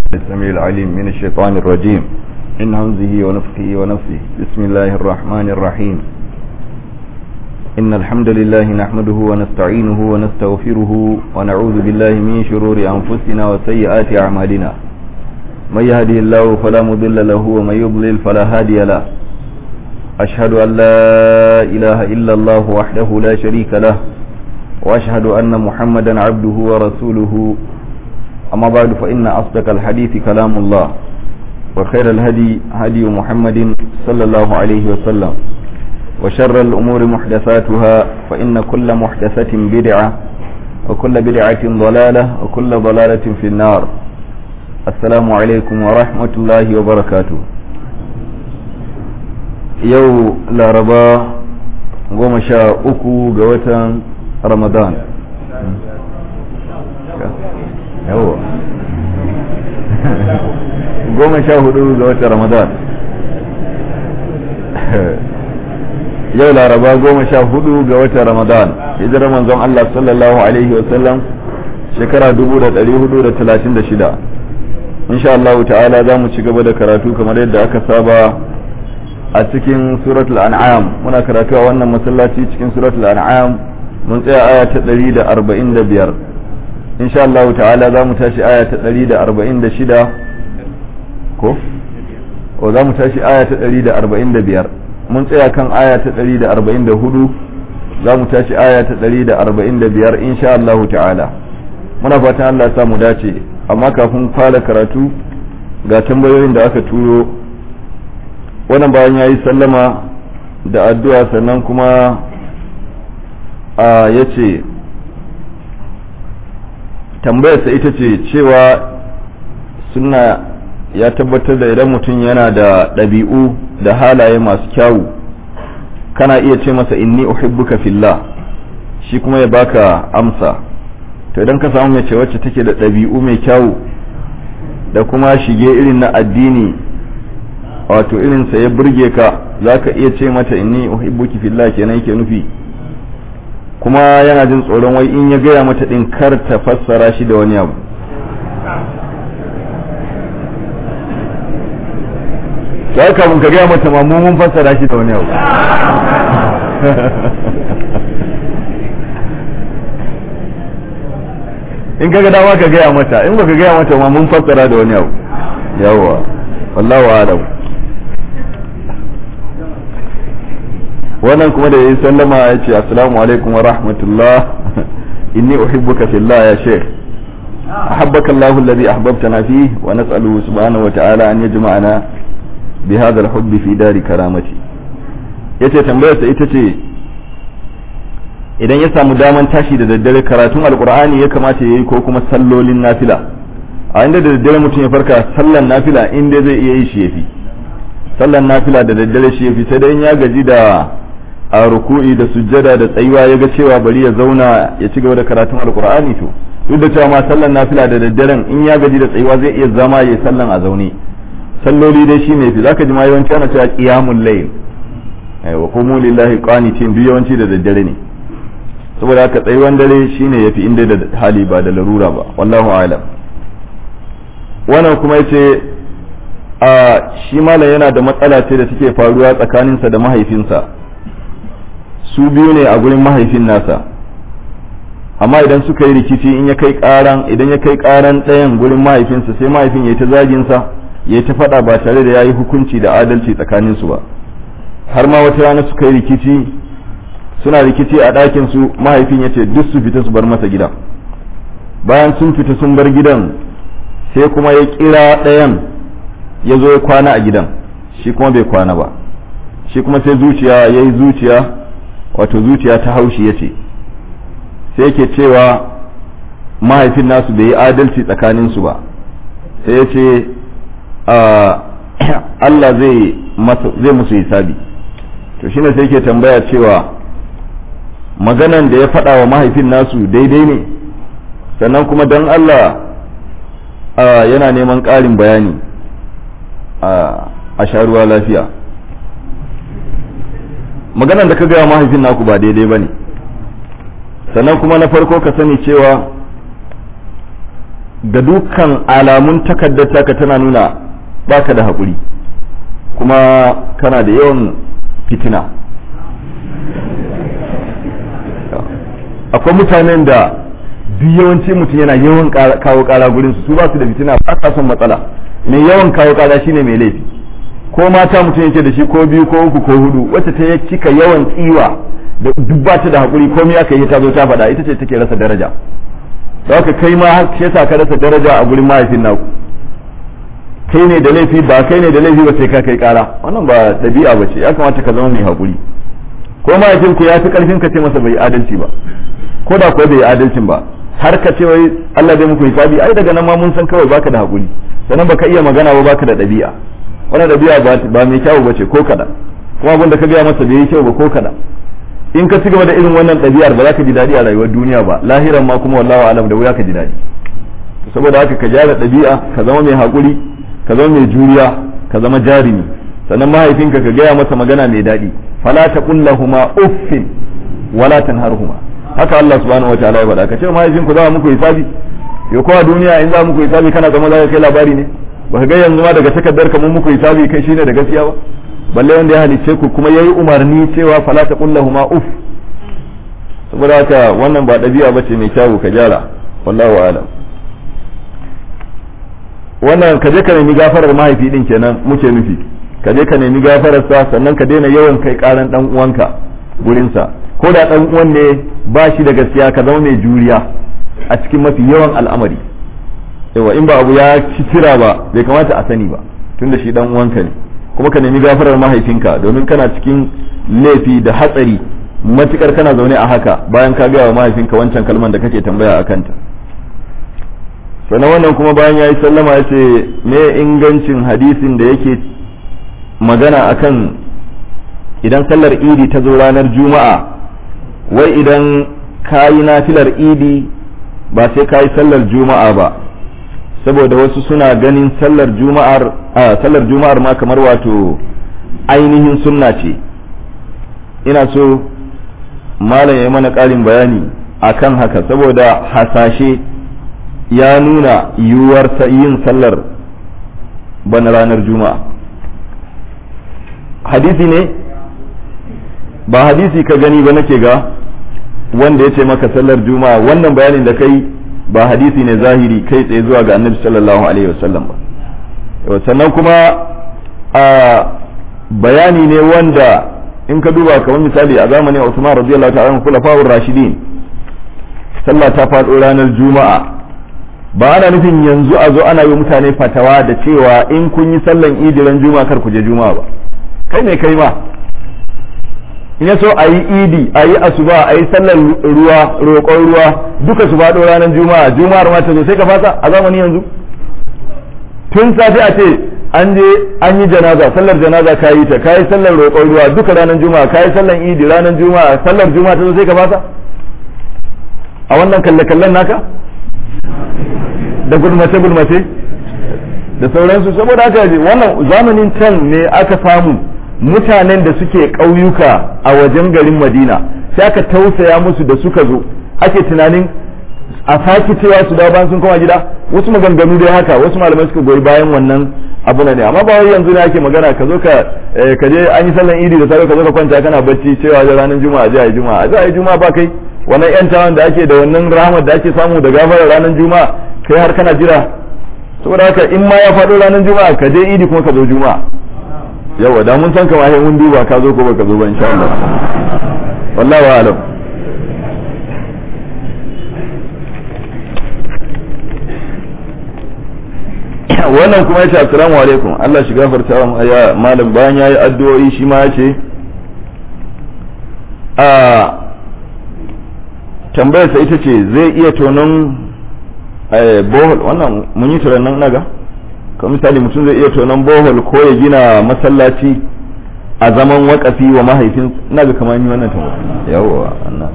السميع العليم من الشيطان الرجيم من همزه ونفخه ونفسه بسم الله الرحمن الرحيم إن الحمد لله نحمده ونستعينه ونستغفره ونعوذ بالله من شرور أنفسنا وسيئات أعمالنا من يهده الله فلا مضل له ومن يضلل فلا هادي له أشهد أن لا إله إلا الله وحده لا شريك له وأشهد أن محمدا عبده ورسوله أما بعد فإن أصدق الحديث كلام الله وخير الهدي هدي محمد صلى الله عليه وسلم وشر الأمور محدثاتها فإن كل محدثة بدعة وكل بدعة ضلالة وكل ضلالة في النار السلام عليكم ورحمة الله وبركاته yau laraba goma sha uku ga watan ramadan yawa goma sha hudu ga watan ramadan yau laraba goma sha hudu ga watan ramadan hijirar manzon Allah sallallahu alaihi wasallam shekara dubu da dari hudu da talatin da shida insha Allah ta'ala za mu ci gaba da karatu kamar yadda aka saba a cikin suratul an'am muna karatu a wannan masallaci cikin suratul an'am mun tsaya aya ta 145 insha Allah ta'ala za mu tashi aya ta 146 ko o za mu tashi aya ta 145 mun tsaya kan aya ta 144 za mu tashi aya ta 145 insha Allah ta'ala muna fatan Allah ya sa mu dace amma kafin fara karatu ga tambayoyin da aka turo wannan bayan ya yi sallama da addu'a sannan kuma a ya ce tambayarsa ita ce cewa suna ya tabbatar da idan mutum yana da ɗabi'u da halaye masu kyawu kana iya ce masa inni uhibbuka fillah shi kuma ya baka amsa to idan ka samu mace wacce take da ɗabi'u mai kyawu da kuma shige irin na addini wato irinsa ya burge ka za ka iya ce mata inni uhibbuki fillah kenan yake nufi kuma yana jin tsoron wai in ya gaya mata din kar ta fassara shi da wani abu sai kafin ka gaya mata ma mun fassara shi da wani abu in kaga dama ka gaya mata in baka gaya mata ma mun fassara da wani abu yawwa wallahu a'lam wannan kuma da yayi sallama ya ce assalamu alaikum wa rahmatullah inni uhibbuka fillah ya sheikh أحبك الله الذي أحببتنا فيه ونسأله سبحانه وتعالى أن يجمعنا بهذا الحب في دار كرامتي yace tambayarsa ita ce idan ya samu daman tashi da daddare karatun alkur'ani ya kamata ya yi ko kuma sallolin nafila a inda da daddare mutum ya farka sallan nafila inda zai iya yi shi yafi sallan nafila da daddare shi yafi sai dai ya gaji da a ruku'i da sujjada da tsayuwa ya ga cewa bari ya zauna ya ci gaba da karatun alkur'ani to duk da cewa ma sallan nafila da daddaren in ya gaji da tsayuwa zai iya zama ya sallan a zaune salloli dai shi ne fi zaka ji ma yawanci ana cewa qiyamul layl wa qumu lillahi qanitin duk yawanci da daddare ne saboda haka tsayuwan dare shine yafi inda da hali ba da larura ba wallahu a'lam wannan kuma yace a shi malam yana da matsala ce da take faruwa tsakaninsa da mahaifinsa su biyu ne a gurin mahaifin nasa amma idan suka yi rikici in ya kai karan idan ya kai karan ɗayan gurin mahaifinsa sai mahaifin ya ta zagin sa ya ta faɗa ba tare da yayi hukunci da adalci tsakanin su ba har ma wata rana suka yi rikici suna rikici a ɗakin su mahaifin ya ce duk su fita su bar masa gida bayan sun fita sun bar gidan sai kuma ya kira ɗayan ya zo ya kwana a gidan shi kuma bai kwana ba shi kuma sai zuciya ya yi zuciya wato zuciya ta haushi ya ce sai yake cewa mahaifin nasu bai yi adalci tsakaninsu ba sai ya ce Allah zai musu hisabi to shine sai yake tambaya cewa maganan da ya faɗa wa mahaifin nasu daidai ne sannan kuma don Allah yana neman ƙarin bayani a sharuwa lafiya maganan da ka gaya mahaifin naku ba daidai ba ne sannan kuma na farko ka sani cewa ga dukkan alamun takaddata ka tana nuna baka da haƙuri kuma kana da yawan fitina akwai mutanen da duk yawanci mutum yana yawan kawo kara gurin su ba su da fitina ba sa son matsala mai yawan kawo kara shine mai laifi ko mata mutum yake da shi ko biyu ko uku ko hudu wacce ta cika yawan tsiwa da duk ba ta da hakuri komai aka yi ta zo ta faɗa ita ce take rasa daraja da haka kai ma shi yasa ka rasa daraja a gurin mahaifin naku kai ne da laifi ba kai ne da laifi ba sai ka kai kara wannan ba dabi'a ba ce ya kamata ka zama mai hakuri ko mahaifin ku ya fi karfin ka ce masa bai adalci ba ko da kuwa bai adalcin ba har ka ce wai Allah zai muku hisabi ai daga nan ma mun san kawai baka da hakuri sannan baka iya magana ba baka da dabi'a wannan dabi'a ba mai kyau ba ce ko kada kuma abin da ka gaya masa bai yi kyau ba ko kada in ka cigaba da irin wannan ɗabi'ar ba za ka ji daɗi a rayuwar duniya ba lahiran ma kuma wallahu alam da wuya ka ji daɗi saboda haka ka gyara ɗabi'a ka zama mai haƙuri ka zama mai juriya ka zama jarumi sannan mahaifinka ka gaya masa magana mai daɗi fala taqul lahumu uffin wala tanharhuma haka Allah subhanahu wataala ya faɗa ka ce mahaifinku za muku hisabi yo kowa duniya in za muku hisabi kana zama za ka kai labari ne ba ka ga yanzu ma daga takardar ka mun muku hisabi kai shine da gaskiya ba balle wanda ya halice ku kuma yayi umarni cewa fala ta kullahuma uf saboda haka wannan ba dabi'a bace mai kyawu ka gyara wallahu alam wannan ka je ka nemi gafarar mahaifi din kenan muke nufi ka je ka nemi gafarar sa sannan ka daina yawan kai karan dan uwanka gurin sa ko da dan uwan ne ba shi da gaskiya ka zama mai juriya a cikin mafi yawan al'amari yawa in ba abu ya ci tira ba bai kamata a sani ba tunda shi dan uwanka ne kuma ka nemi gafarar mahaifinka domin kana cikin laifi da hatsari matukar kana zaune a haka bayan ka gaya wa mahaifinka wancan kalman da kake tambaya a kanta sannan wannan kuma bayan ya yi sallama ya ce me ingancin hadisin da yake magana akan idan sallar idi ta zo ranar juma'a wai idan ka yi nafilar idi ba sai ka yi sallar juma'a ba saboda wasu suna ganin sallar juma'ar a sallar juma'ar ma kamar wato ainihin sunna ce ina so malam ya mana ƙarin bayani akan haka saboda hasashe ya nuna yiwuwar yin sallar bana ranar juma'a hadisi ne ba hadisi ka gani ba nake ga wanda ya ce maka sallar juma'a wannan bayanin da kai ba hadisi ne zahiri kai tsaye zuwa ga annabi sallallahu alaihi wasallam ba sannan kuma a bayani ne wanda in ka duba kamar misali a zamanin Usman radiyallahu ta'ala anhu khulafa'ur rashidin sallah ta faɗo ranar juma'a ba ana nufin yanzu a zo ana yi mutane fatawa da cewa in kun yi sallan idi ran juma'a kar ku je juma'a ba kai ne kai ma in ya so a yi idi a yi asuba a yi sallar ruwa roƙon ruwa duka su faɗo ranar juma'a juma'ar ma ta zo sai ka fasa a zamani yanzu tun safe a ce an je an yi janaza sallar janaza ka yi ta ka yi sallar roƙon ruwa duka ranar juma'a ka yi sallar idi ranar juma'a sallar juma'a ta zo sai ka fasa a wannan kalle-kallen naka da gulmace-gulmace da sauransu saboda haka wannan zamanin can ne aka samu mutanen da suke ƙauyuka a wajen garin madina sai aka tausaya musu da suka zo ake tunanin a sake cewa su dawo bayan sun koma gida wasu maganganu dai haka wasu malamai suka goyi bayan wannan abu ne amma ba wai yanzu ne ake magana ka zo ka ka je an yi sallan idi da safe ka zo ka kwanta kana bacci cewa da ranar juma'a je ayi juma'a je ayi juma'a ba kai wannan yan tawan da ake da wannan rahmat da ake samu da gafara ranar juma'a kai har kana jira saboda haka in ma ya faɗo ranar juma'a ka je idi kuma ka zo juma'a yawa da mun san kama sai mun duba ka zo ko baka zo ba insha Allah wallahi wa alam wannan kuma yace assalamu alaikum Allah shi gafarta wa ya malam bayan yayi addu'o'i shi ma yace a tambayar sa ita ce zai iya tonon bohol wannan mun yi turannan naga kamar misali mutum zai iya tonon bohol ko ya gina masallaci a zaman wakafi wa mahaifin na ga kamar yi wannan tambaya yawa annan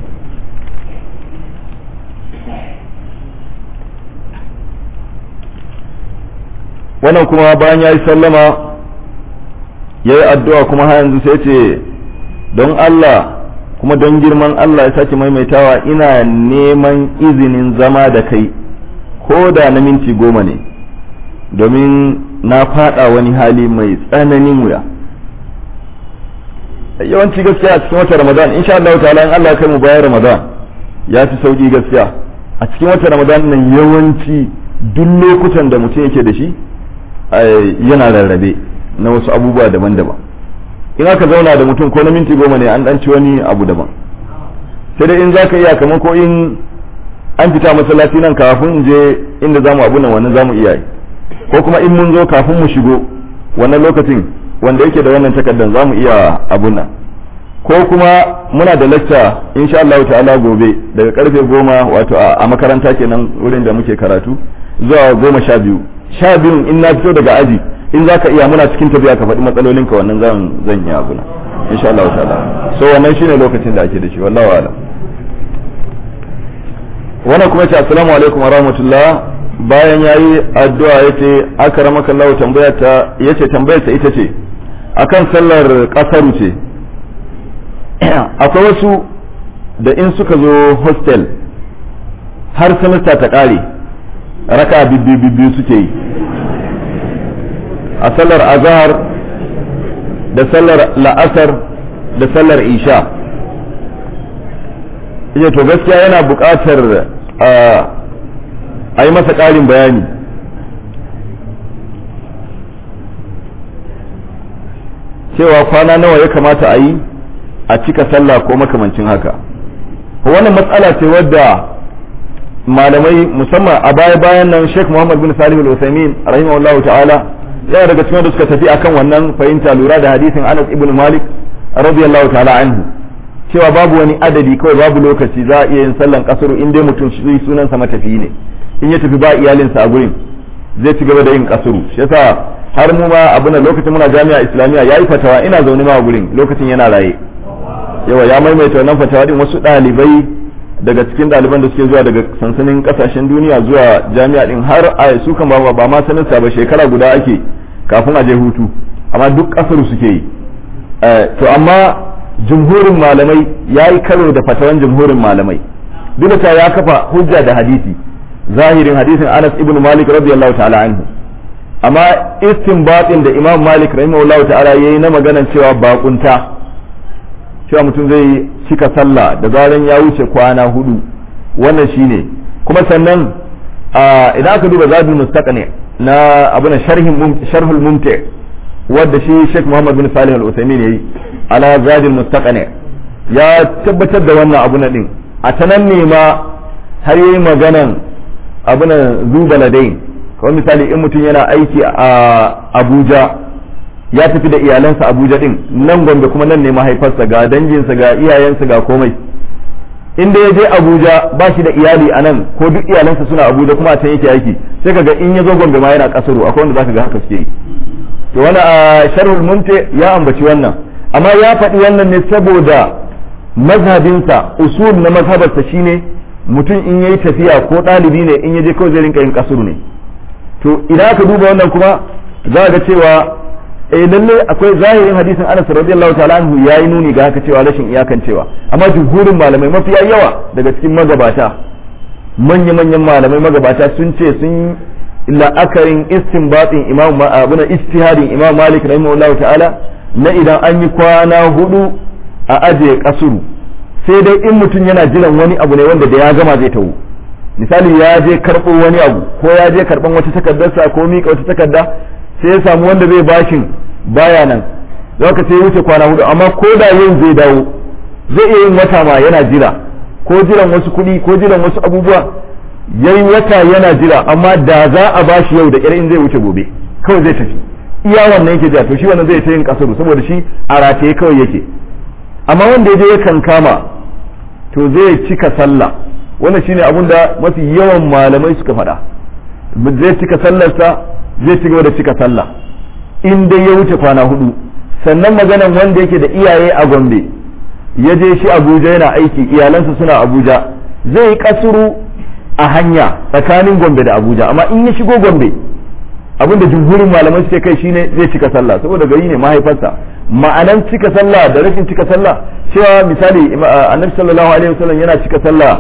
wannan kuma bayan ya yi sallama ya yi addu'a kuma har yanzu sai ce don Allah kuma don girman Allah ya sake maimaitawa ina neman izinin zama da kai ko da na minti goma ne domin na fada wani hali mai tsananin wuya yawanci gaskiya a cikin watan ramadan insha Allah ta'ala in Allah ya kai mu bayan ramadan ya fi sauki gaskiya a cikin watan ramadan nan yawanci duk lokutan da mutum yake da shi yana rarrabe na wasu abubuwa daban-daban in aka zauna da mutum ko na minti goma ne an dan ci wani abu daban sai dai in za ka iya kamar ko in an fita masallaci nan kafin in je inda zamu abu nan wannan zamu iya yi ko kuma in mun zo kafin mu shigo wannan lokacin wanda yake da wannan takardar zamu iya abun nan ko kuma muna da lacca insha Allah ta'ala gobe daga karfe goma wato a makaranta kenan wurin da muke karatu zuwa goma sha biyu sha biyun in na fito daga aji in za ka iya muna cikin tafiya ka faɗi matsalolinka wannan zan zan yi abu nan insha Allah ta'ala so wannan shine lokacin da ake da shi wallahu a'lam wannan kuma ce assalamu alaikum wa rahmatullah bayan yayi addu'a yace akramaka Allah tambaya ta yace tambayar ta ita ce akan sallar kasaru ce akwai wasu da in suka zo hostel har semester ta kare raka bibbiyu suke yi a sallar azhar da sallar la'asar da sallar isha iya to gaskiya yana buƙatar a yi masa ƙarin bayani cewa kwana nawa ya kamata a yi a cika sallah ko makamancin haka wannan matsala ce wadda malamai musamman a baya bayan nan Sheikh Muhammad bin Salih al-Uthaymeen rahimahullahu ta'ala yana daga cikin da suka tafi akan wannan fahimta lura da hadisin Anas ibn Malik radiyallahu ta'ala anhu cewa babu wani adadi kawai babu lokaci za a iya yin sallan kasuru in dai mutum shi sunansa matafiyi ne in ya tafi ba iyalinsa a gurin zai ci gaba da yin kasuru shi yasa har mu ma abuna lokacin muna jami'a islamiyya yayi fatawa ina zaune ma a gurin lokacin yana raye yawa ya maimaita wannan fatawa din wasu ɗalibai daga cikin ɗaliban da suke zuwa daga sansanin kasashen duniya zuwa jami'a din har a su kan ba ba ma sanin sa ba shekara guda ake kafin a je hutu amma duk kasar suke yi to amma jumhurin malamai ya yi karo da fatawan jumhurin malamai duk da ya kafa hujja da hadisi zahirin hadisin Anas ibn Malik radiyallahu ta'ala anhu amma istinbatin da Imam Malik rahimahullahu ta'ala yayi na maganan cewa bakunta cewa mutum zai cika sallah da zaran ya wuce kwana hudu wannan shine kuma sannan idan aka duba zadul mustaqni na abuna sharhin sharhul mumti wadda shi Sheikh Muhammad bin Salih al-Uthaymeen yayi ala zadul mustaqni ya tabbatar da wannan abu na din a tanan ne ma har yayi maganan abuna zubaladain kawai misali in mutum yana aiki a Abuja ya tafi da iyalansa Abuja din nan Gombe kuma nan ne mahaifarsa ga danginsa ga iyayensa ga komai inda ya je Abuja ba shi da iyali a nan ko duk iyalansa suna Abuja kuma a can yake aiki sai kaga in ya zo Gombe ma yana kasaro akwai wanda zaka ga haka suke yi to wani a sharhul mumti ya ambaci wannan amma ya faɗi wannan ne saboda mazhabinsa usul na mazhabarsa shine mutum in yayi tafiya ko ɗalibi ne in ya je kawai zai rinka yin kasuru ne to idan aka duba wannan kuma za ga cewa eh lalle akwai zahirin hadisin Anas radiyallahu ta'ala anhu yayi nuni ga haka cewa rashin iyakan cewa amma jumhurin malamai mafiya yawa daga cikin magabata manya-manyan malamai magabata sun ce sun la'akarin istinbatin imam abuna ijtihadin imam Malik rahimahullahu ta'ala na idan an yi kwana hudu a aje kasuru sai dai in mutum yana jiran wani abu ne wanda da ya gama zai tawo misali ya je karɓo wani abu ko ya je karɓan wata takardarsa ko miƙa wata takarda sai ya samu wanda zai bashin baya nan za ka sai wuce kwana hudu amma ko da yin zai dawo zai iya yin wata ma yana jira ko jiran wasu kuɗi ko jiran wasu abubuwa yayi wata yana jira amma da za a bashi yau da ƙyar in zai wuce gobe kawai zai tafi iya wannan yake jira to shi wannan zai ta yin kasaru saboda shi a rataye kawai yake amma wanda ya je ya kankama to zai cika sallah wannan shine abin da mafi yawan malamai suka faɗa zai cika sallarsa zai ci gaba da cika sallah in dai ya wuce kwana hudu sannan maganan wanda yake da iyaye a gombe ya je shi abuja yana aiki iyalansa suna abuja zai yi kasuru a hanya tsakanin gombe da abuja amma in ya shigo gombe abin da jumhurin malamai suke kai shine zai cika sallah saboda gari ne mahaifarsa ma'anan cika sallah da rashin cika sallah cewa misali annabi sallallahu alaihi wasallam yana cika sallah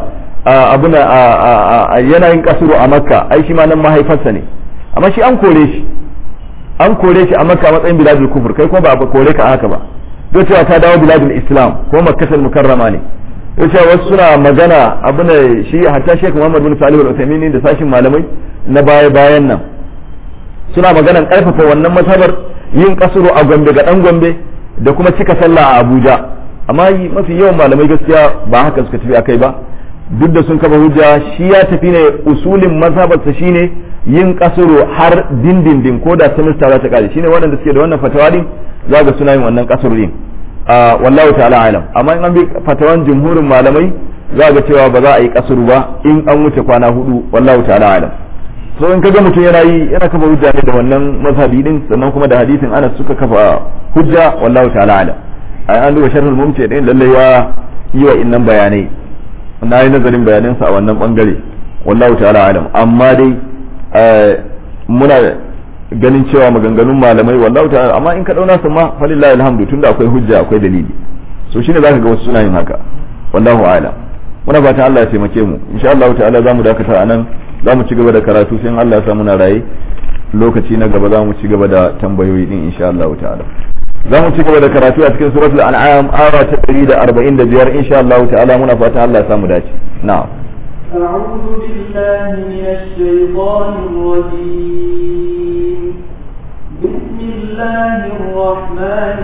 abuna yanayin kasuru a makka ai shi ma nan mahaifarsa ne amma shi an kore shi an kore shi a makka matsayin biladul kufur kai kuma ba a kore ka haka ba don cewa ka dawo biladul islam ko makkatul mukarrama ne don cewa wasu suna magana abuna shi hatta sheikh muhammad bin salih al-uthaymeen da sashin malamai na baya bayan nan suna maganan karfafa wannan masabar yin kasuru a gombe ga dan gombe da kuma cika sallah a abuja amma mafi yawan malamai gaskiya ba haka suka tafi akai ba duk da sun kafa hujja shi ya tafi ne usulin mazhabarsa shine yin kasuru har dindindin ko da semester za ta kare shine waɗanda suke da wannan fatawa din za ga suna yin wannan kasuru din wallahu ta'ala alam amma in an bi fatawan jumhurin malamai za ga cewa ba za a yi kasuru ba in an wuce kwana hudu wallahu ta'ala alam so in kaga mutum yana yi yana kafa hujja ne da wannan mazhabi din sannan kuma da hadisin Anas suka kafa hujja wallahu ta'ala alam ai an duba sharhul mumti din lalle ya yi wa innan bayanai na yi nazarin bayanansa a wannan bangare wallahu ta'ala alam amma dai muna ganin cewa maganganun malamai wallahu ta'ala amma in ka dauna su ma falillahi alhamdu tunda akwai hujja akwai dalili so shine zaka ga wasu suna yin haka wallahu a'lam muna fatan Allah ya taimake mu insha Allah ta'ala zamu dakata anan zamu ci gaba da karatu sai in Allah ya sa muna raye lokaci na gaba zamu ci gaba da tambayoyi din insha Allah ta'ala za mu ci gaba da karatu a cikin suratul an'am aya ta 145 insha Allah ta'ala muna fatan Allah ya samu dace na'am أعوذ بالله من الشيطان الرجيم بسم الله الرحمن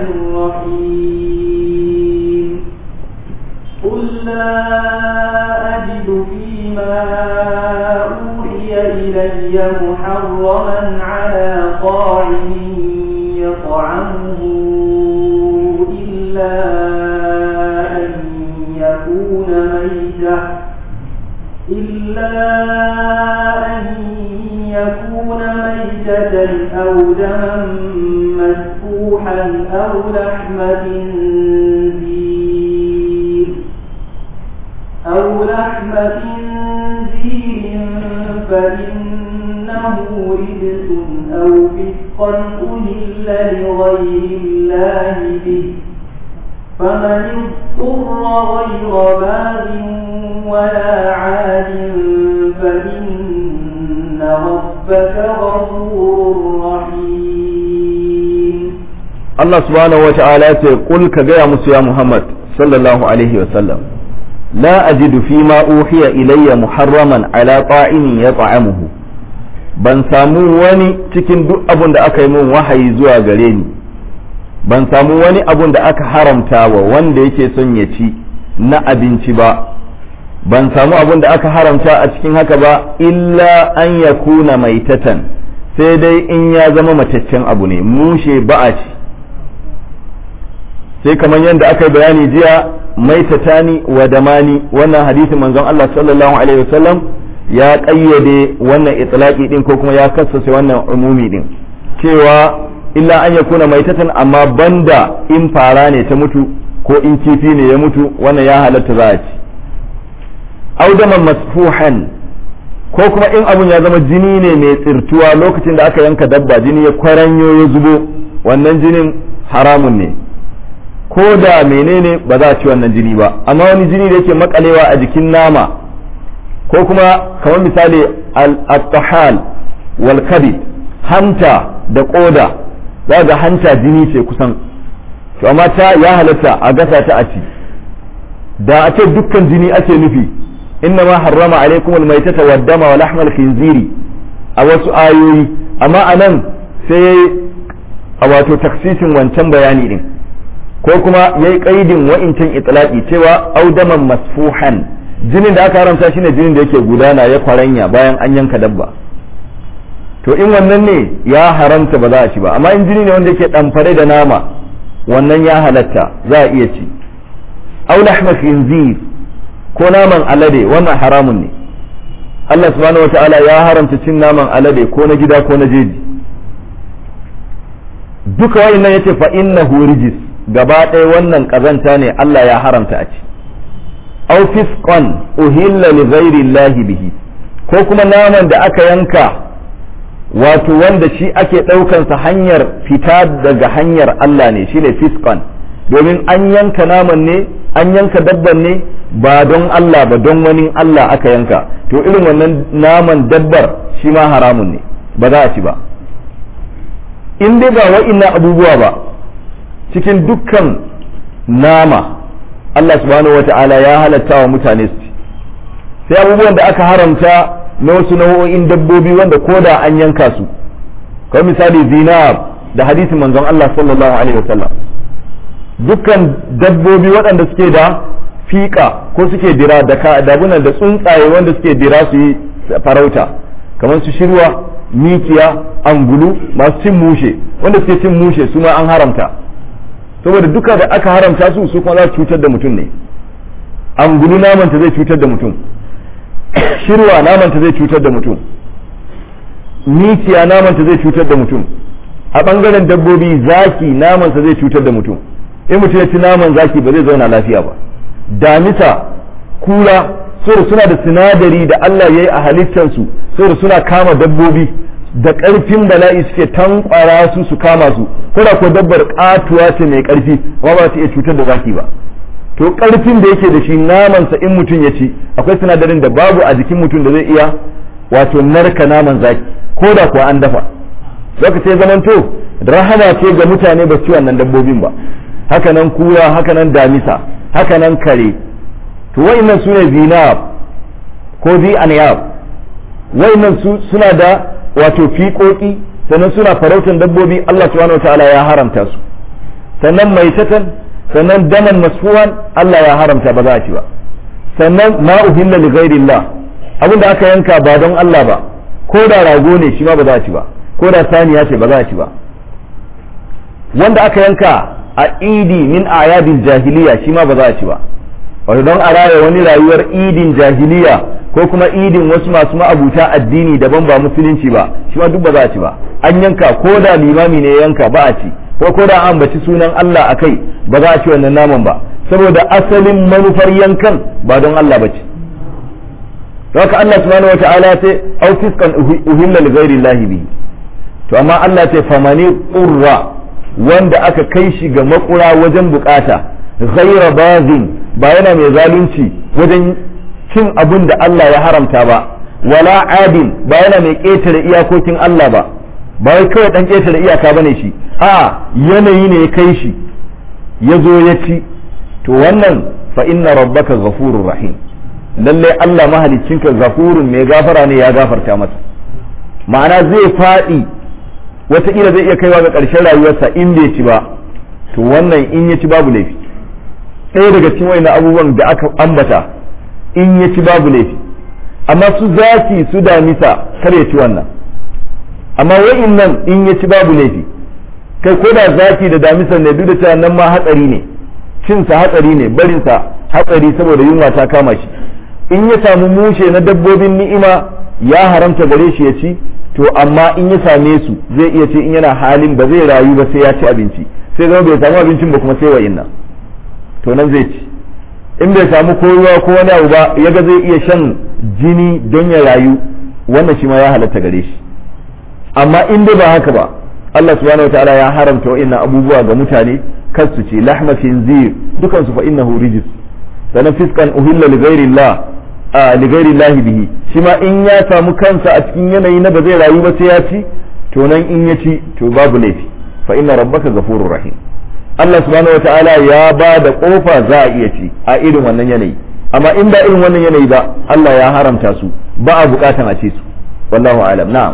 الرحيم قل لا أجد فيما أوحي إلي محرما على طاعم يطعمه إلا أن يكون ميتة إلا أن يكون ميتة أو دما مسفوحا أو لحم خنزير أو لحم خنزير فإنه رجس أو فسقا أهل لغير الله به فمن اضطر غير باغ ولا عاد فإن ربك غفور رحيم Allah subhanahu wa ta'ala ya ce kul ka gaya musu ya Muhammad sallallahu alaihi wa sallam la ajidu fi ma uhiya ilayya muharraman ala ta'imin yat'amuhu ban samu wani cikin duk abun da aka yi min wahayi zuwa gare ni ban samu wani abun da aka haramta wa wanda yake son ya ci na abinci ba ban samu abun da aka haramta a cikin haka ba illa an ya kuna maitatan sai dai in ya zama mataccen abu ne mushe ba a ci sai kamar yadda aka yi bayani jiya maitatani wa damani wannan hadisin manzon Allah sallallahu alaihi wasallam ya kayyade wannan itlaqi din ko kuma ya kassase wannan umumi din cewa illa an ya kuna maitatan amma banda in fara ne ta mutu ko in kifi ne ya mutu wannan ya halatta za a ci audaman masfuhan ko kuma in abun ya zama jini ne mai tsirtuwa lokacin da aka yanka dabba jini ya kwaranyo ya zubo wannan jinin haramun ne ko da menene ba za a ci wannan jini ba amma wani jini da yake makalewa a jikin nama ko kuma kamar misali al-tahal wal kabid hanta da koda za ga hanta jini ce kusan to amma ta ya halatta a gasa ta a ci da a ce dukkan jini ake nufi inna ma harrama alaikum almaitata wad dama wa lahmal khinziri a wasu ayoyi amma anan sai a wato taksisin wancan bayani din ko kuma yayi kaidin wa'incan itlaqi cewa audaman masfuhan jinin da aka haramta shine jinin da yake gudana ya kwaranya bayan an yanka dabba to in wannan ne ya haramta ba za a ci ba amma in jini ne wanda yake ɗamfare da nama wannan ya halatta za a iya ci aw lahma khinzir ko naman alade wannan haramun ne Allah subhanahu wataala ya haramta cin naman alade ko na gida ko na jeji duka wayannan yace fa innahu rijis gaba ɗaya wannan kazanta ne Allah ya haramta a ci aw fisqan uhilla li ghairi llahi bihi ko kuma naman da aka yanka wato wanda shi ake ɗaukansa hanyar fita daga hanyar Allah ne shine fiskan domin an yanka naman ne an yanka dabban ne ba don Allah ba don wani Allah aka yanka to irin wannan naman dabbar shi ma haramun ne ba za a ci ba in dai ba wa'innan abubuwa ba cikin dukkan nama Allah subhanahu wa ta'ala ya halatta wa mutane su ci sai abubuwan da aka haramta na wasu nau'o'in dabbobi wanda ko da an yanka su kamar misali zinab da hadisin manzon Allah sallallahu alaihi wasallam dukkan dabbobi waɗanda suke da fiƙa ko suke dira da dabunan da tsuntsaye wanda suke dira su yi farauta kamar su shirwa mikiya angulu masu cin mushe wanda suke cin mushe su ma an haramta saboda duka da aka haramta su su kuma za su cutar da mutum ne angulu namanta zai cutar da mutum shirwa namanta zai cutar da mutum mikiya namanta zai cutar da mutum a bangaren dabbobi zaki namansa zai cutar da mutum in mutum ya ci naman zaki ba zai zauna lafiya ba damisa kula saboda suna da sinadari da Allah ya yi a halittansu saboda suna kama dabbobi da ƙarfin bala'i suke tankwara su su kama su kuna ko dabbar katuwa ce mai ƙarfi amma ba su iya cutar da zaki ba to ƙarfin da yake da shi namansa in mutum ya ci akwai sinadarin da babu a jikin mutum da zai iya wato narka naman zaki ko da kuwa an dafa zaka sai zamanto rahama ce ga mutane ba ci wannan dabbobin ba hakanan kura hakanan damisa hakanan kare to wa'annan su ne zinab ko zi aniyab wa'annan su suna da wato fiƙoƙi sannan suna farautan dabbobi Allah subhanahu wataala ya haramta su sannan maitatan sannan daman masfuwan Allah ya haramta ba za a ci ba sannan ma uhilla li ghairillah abinda aka yanka ba don Allah ba ko da rago ne shi ma ba za a ci ba ko da saniya ce ba za a ci ba wanda aka yanka a idi min ayadin jahiliya shi ma ba za a ci ba wato don a raya wani rayuwar idin jahiliya ko kuma idin wasu masu ma'abuta addini daban ba musulunci ba shi ma duk ba za a ci ba an yanka ko da limami ne yanka ba a ci ko ko da an baci sunan Allah a kai ba za a ci wannan naman ba saboda asalin manufar yankan ba don Allah ba ce haka Allah subhanahu wata'ala ce au fiskan uhilla li ghairi Allah bihi to amma Allah ce famani qurra wanda aka kai shi ga makura wajen bukata ghaira bazin ba yana mai zalunci wajen cin abin da Allah ya haramta ba wala adin ba yana mai ƙetare iyakokin Allah ba ba wai kawai dan ƙetare iyaka bane shi a yanayi ne ya kai shi ya zo ya ci to wannan fa inna rabbaka ghafurur rahim lalle Allah mahaliccinka ghafurun mai gafara ne ya gafarta masa ma'ana zai faɗi wataƙila zai iya kaiwa ga ƙarshen rayuwarsa in bai ci ba to wannan in ya ci babu laifi ɗaya daga cikin wani abubuwan da aka ambata in ya ci babu laifi amma su zaki su damisa kar ya ci wannan amma wa'in nan in ya ci babu laifi kai ko da zaki da damisa ne duk da cewa nan ma hatsari ne cinsa hatsari ne barinsa hatsari saboda yunwa ta kama shi in ya samu mushe na dabbobin ni'ima ya haramta gare shi ya ci to amma in ya same su zai iya ce in yana halin ba zai rayu ba sai ya ci abinci sai zama bai samu abincin ba kuma sai wa'in nan to nan zai ci in bai samu ko ruwa ko wani abu ba ya ga zai iya shan jini don ya rayu wannan shi ma ya halatta gare shi amma in dai ba haka ba Allah subhanahu wataala ya haramta wa'innan abubuwa ga mutane kar su ce lahma khinzir dukan su fa innahu rijis sanan fiskan uhilla li ghairillah a li ghairillah bihi shi ma in ya samu kansa a cikin yanayi na ba zai rayu ba sai ya ci to nan in ya ci to babu laifi fa inna rabbaka ghafurur rahim Allah subhanahu wataala ya ba da kofa za a iya ci a irin wannan yanayi amma in ba irin wannan yanayi ba Allah ya haramta su ba a bukatan a ci su wallahu alam na'am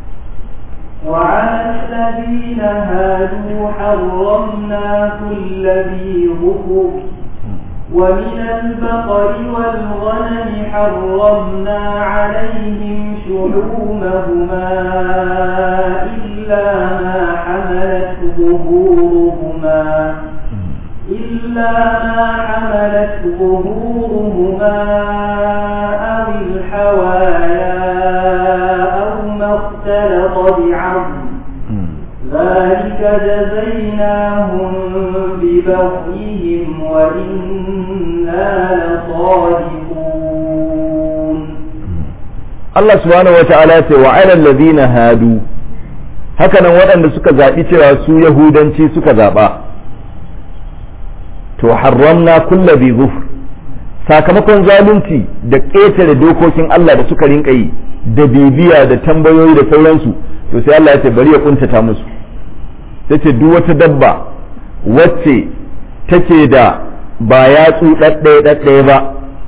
وعلى الذين هادوا حرمنا كل ذي ظفر ومن البقر والغنم حرمنا عليهم شحومهما إلا ما حملت ظهورهما إلا ما حملت ظهورهما أو الحوايا أو ما اختلط بعظم ذلك جزيناهم ببغيهم وإنا لصادقون Allah subhanahu wa ta'ala ce wa alal ladina hadu hakanan waɗanda suka zaɓi cewa su yahudanci suka zaɓa to haramna kulla bi zufr sakamakon zalunci da ƙetare dokokin Allah da suka rinka yi da bibiya da tambayoyi da sauransu to sai Allah ya ce bari ya kuntata musu tace duk wata dabba wacce take da ba yatsu ɗaɗɗaya ɗaɗɗaya ba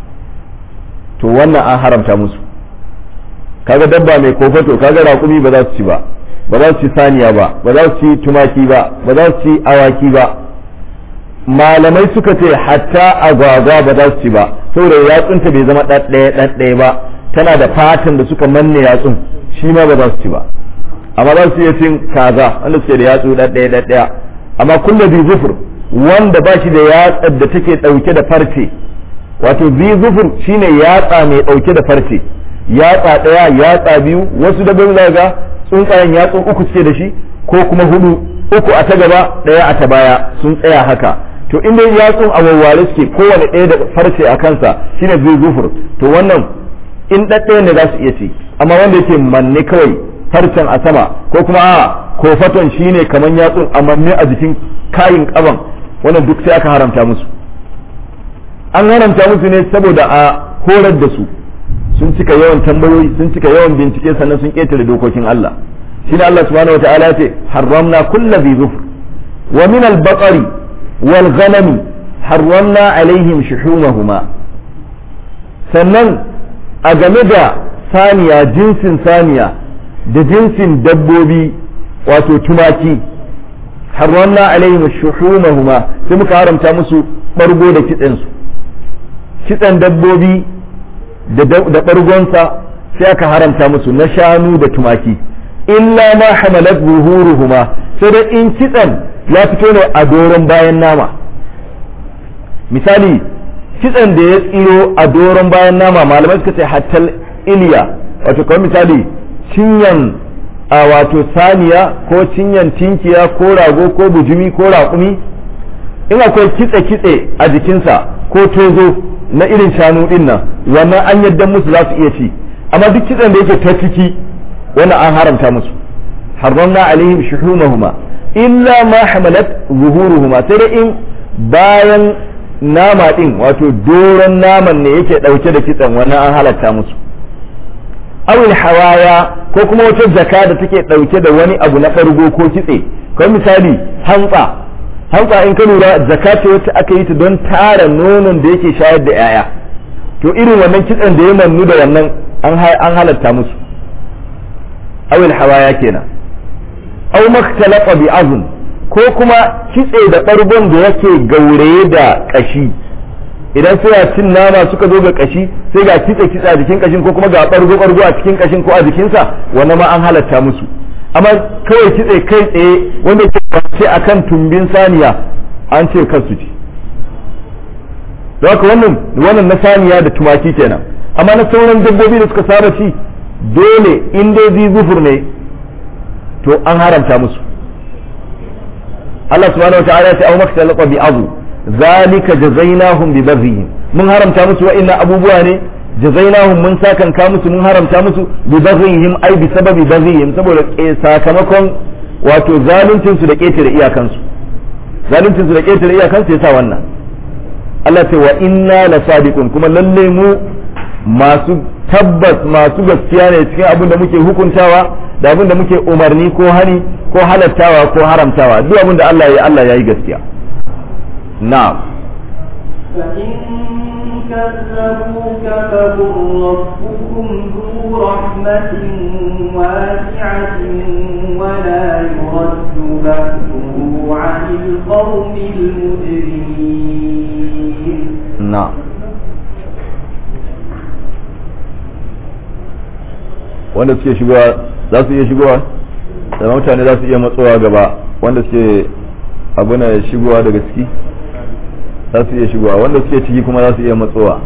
to wannan an haramta musu kaga dabba mai kofato kaga raƙumi ba za su ci ba ba za su ci saniya ba ba za su ci tumaki ba ba za su ci awaki ba malamai suka ce hatta agwagwa ba za su ci ba saboda yatsunta bai zama ɗaɗɗaya ɗaɗɗaya ba tana da fatan da suka manne yatsun shi ma ba za su ci ba amma za su iya cin kaza wanda suke da yatsu ɗaɗɗaya ɗaɗɗaya amma kulla bi zufur wanda ba shi da yatsar da take ɗauke da farce wato bi zufur shine yatsa mai ɗauke da farce yatsa ɗaya yatsa biyu wasu dabbobi za ga tsuntsayen yatsu uku suke da shi ko kuma hudu uku a ta gaba ɗaya a ta baya sun tsaya haka to in dai yatsun a wawware suke kowane ɗaya da farce a kansa shine zai zufur to wannan in ɗaɗɗaya ne za su iya ci amma wanda yake manne kawai farcen a sama ko kuma a kofaton shine kaman yatsun a manne a jikin kayin ƙaban wannan duk sai aka haramta musu an haramta musu ne saboda a horar da su sun cika yawan tambayoyi sun cika yawan bincike sannan sun ƙetare dokokin Allah shine Allah subhanahu wataala ya ce haramna kulla bi zufr wa min al-baqari wal ghanami harramna alaihim shuhumahuma sannan a game da saniya jinsin saniya da jinsin dabbobi wato tumaki harramna alaihim shuhumahuma sai muka haramta musu bargo da kitsen su kitsen dabbobi da bargonsa sai aka haramta musu na shanu da tumaki illa ma hamalat zuhuruhuma sai dai in kitsen ya fito ne a doron bayan nama misali kitsen da ya tsiro a doron bayan nama malamai suka ce hattal iliya wato kawai misali cinyan a wato saniya ko cinyan tinkiya ko rago ko bujumi ko raƙumi in akwai kitse-kitse a jikinsa ko tozo na irin shanu din nan wannan an yadda musu za su iya ci amma duk kitsen da yake ta ciki wannan an haramta musu harramna alaihim shuhumahuma illa ma hamalat zuhuruhuma sai dai in bayan nama din wato doron naman ne yake dauke da kitsen wannan an halatta musu awil hawaya ko kuma wata jaka da take dauke da wani abu na fargo ko kitse kamar misali hantsa hantsa in ka lura jaka ce wacce aka yi ta don tara nonon da yake shayar da 'ya'ya to irin wannan kitsen da ya mannu da wannan an halatta musu awil hawaya kenan aw makhtalaqa bi azn ko kuma kitse da bargon da yake gauraye da kashi idan suna cin nama suka zo ga kashi sai ga kitse kitse a jikin kashin ko kuma ga bargo bargo a cikin kashin ko a jikinsa wannan ma an halatta musu amma kawai kitse kai tsaye wanda ke kwace akan tumbin saniya an ce kar su ci don haka wannan wannan na saniya da tumaki kenan amma na sauran dabbobi da suka saba ci dole in dai zi zufur ne to an haramta musu Allah subhanahu wa ta'ala ya ce au makhtalaqa bi azu zalika jazainahum bi baghihim mun haramta musu wa'annan abubuwa ne jazainahum mun sakanka musu mun haramta musu bi baghihim ai bi sababi baghihim saboda sakamakon wato zaluncin su da ketare iyakansu zaluncin su da ketare iyakansu yasa wannan Allah ce wa inna la sadiqun kuma lalle mu masu tabbas masu gaskiya ne cikin abin da muke hukuntawa da abin da muke umarni ko hani ko halattawa ko haramtawa duk abin da Allah ya Allah ya yi gaskiya na'am فإن كذبوك فقل ربكم ذو رحمة واسعة ولا يرد بأسه عن القوم المجرمين na'am wanda suke shigowa za su iya shigowa da mutane za su iya matsowa gaba wanda suke abuna shigowa daga ciki za su iya shigowa wanda suke ciki kuma za su iya matsowa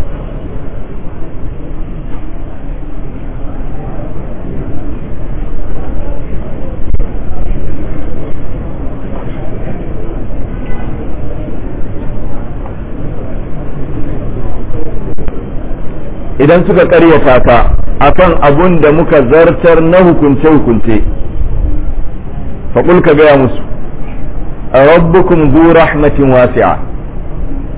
idan suka karyata ka akan abun da muka zartar na hukunce-hukunce faƙul ka gaya musu rabbukum zu rahmatin wasi'a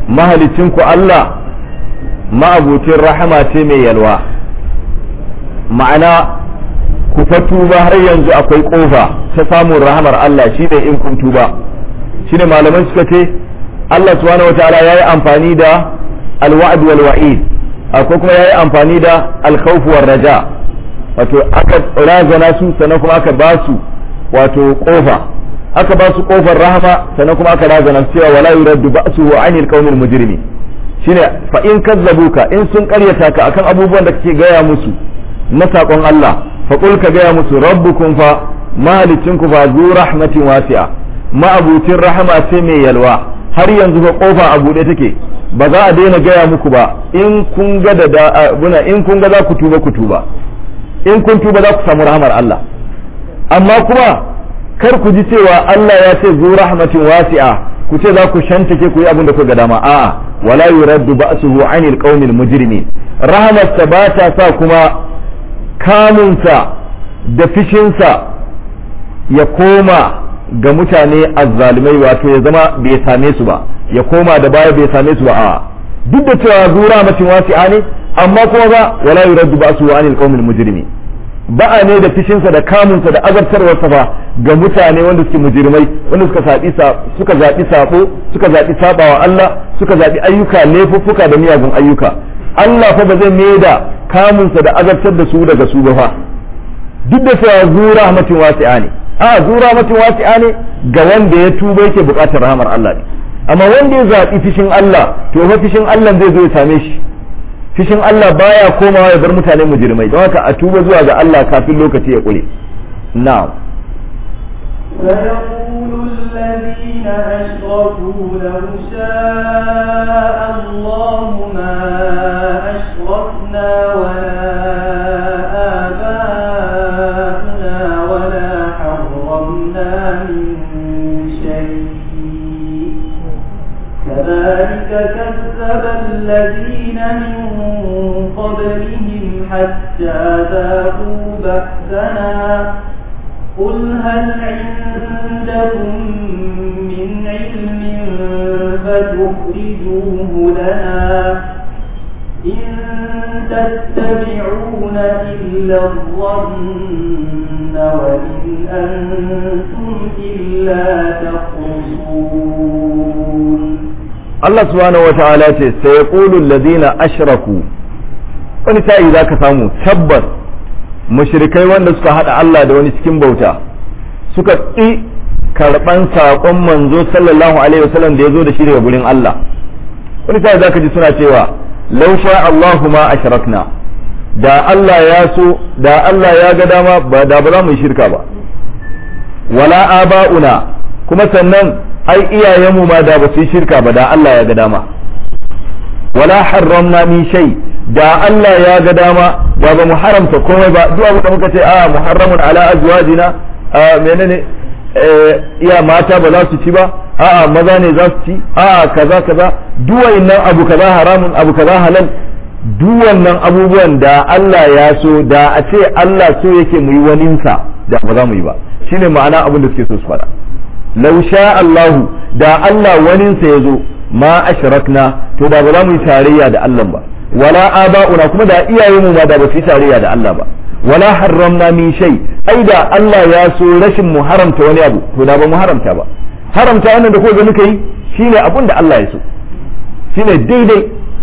mahalicinku Allah ma'abucin rahama ce mai yalwa ma'ana ku fa tuba har yanzu akwai kofa ta samun rahamar Allah shi ne in kun tuba shi ne malaman suka ce Allah subhanahu wataala ya yi amfani da alwa'd wal wa'id akwai kuma ya yi amfani da alkhawf war raja wato aka razana su sannan kuma aka ba su wato kofa aka ba su kofar rahama sannan kuma aka razana su cewa wala yuraddu ba'suhu 'anil qawmil mujrimin shine fa in kazzabuka in sun karyata ka akan abubuwan da kake gaya musu na saƙon Allah faƙul ka gaya musu rabbukum fa mahalicinku fa zu rahmatin wasi'a ma'abucin rahama ce mai yalwa har yanzu fa kofa a buɗe take ba za a daina gaya muku ba in kun ga da abuna in kun ga za ku tuba ku tuba in kun tuba za ku samu rahmar Allah amma kuma kar ku ji cewa Allah ya ce zu rahmatin wasi'a ku ce za ku shantake ku yi abin da ku ga dama a'a wala yuraddu ba'suhu 'anil qaumil mujrimin rahmatsa ba ta sa kuma kamunsa da fishinsa ya koma ga mutane azzalumai wato ya zama bai same su ba ya koma da baya bai same su ba a duk da cewa zura matin wasi'a ne amma kuma ba wala yuraddu ba su anil qaumil mujrimi ba'a ne da fishinsa da kamunsa da azabtarwarsa ba ga mutane wanda suke mujrimai wanda suka sabi suka zabi sabo suka zabi sabawa Allah suka zabi ayyuka laifuffuka da miyagun ayyuka Allah fa ba zai mai da kamunsa da azabtar da su daga su ba fa duk da cewa zu rahmatin wasi'a ne a zu rahmatin wasi'a ne ga wanda ya tuba yake buƙatar rahmar Allah ne amma wanda ya zaɓi fishin Allah to fa fishin Allah zai zo ya same shi fishin Allah baya komawa ya bar mutane mujrimai don haka a tuba zuwa ga Allah kafin lokaci ya kure na'am فيقول الذين أشركوا لو شاء الله ما أشركنا ولا آباؤنا ولا حرمنا من شيء كذلك كذب الذين من قبلهم حتى ذاقوا بأسنا قل هل عندكم من علم فتخرجوه لنا إن تتبعون إلا الظن وإن أنتم إلا تخرصون Allah subhanahu wa ta'ala ce sai yaqulu alladhina ashraku wani sa'i zaka samu tabbas mushrikai wanda suka hada Allah da wani cikin bauta suka ƙi karban saƙon manzo sallallahu alaihi wasallam da ya zo da shi daga gurin Allah wani sa'i zaka ji suna cewa law sha Allahu ma ashrakna da Allah ya so da Allah ya ga dama ba da ba za mu yi shirka ba wala aba'una kuma sannan ai iyayenmu ma da ba su yi shirka ba da Allah ya ga dama wala harramna min shay da Allah ya ga dama da ba mu haramta komai ba duk abu da muka ce a muharramun ala azwajina a menene iya mata ba za su ci ba a'a maza ne za su ci a'a kaza kaza duk wannan abu kaza haramun abu kaza halal duk wannan abubuwan da Allah ya so da a ce Allah so yake mu yi waninsa da ba za mu yi ba shine ma'ana abin da suke so su faɗa lau sha Allahu da Allah waninsa ya zo ma ashrakna to da ba za mu yi tarayya da Allah ba wala aba'una kuma da iyayenmu ma da ba su yi tarayya da Allah ba wala harramna min shay ai da Allah ya so rashin mu haramta wani abu to da ba mu haramta ba haramta wannan da ko ga muka yi shine abin da Allah ya so shine daidai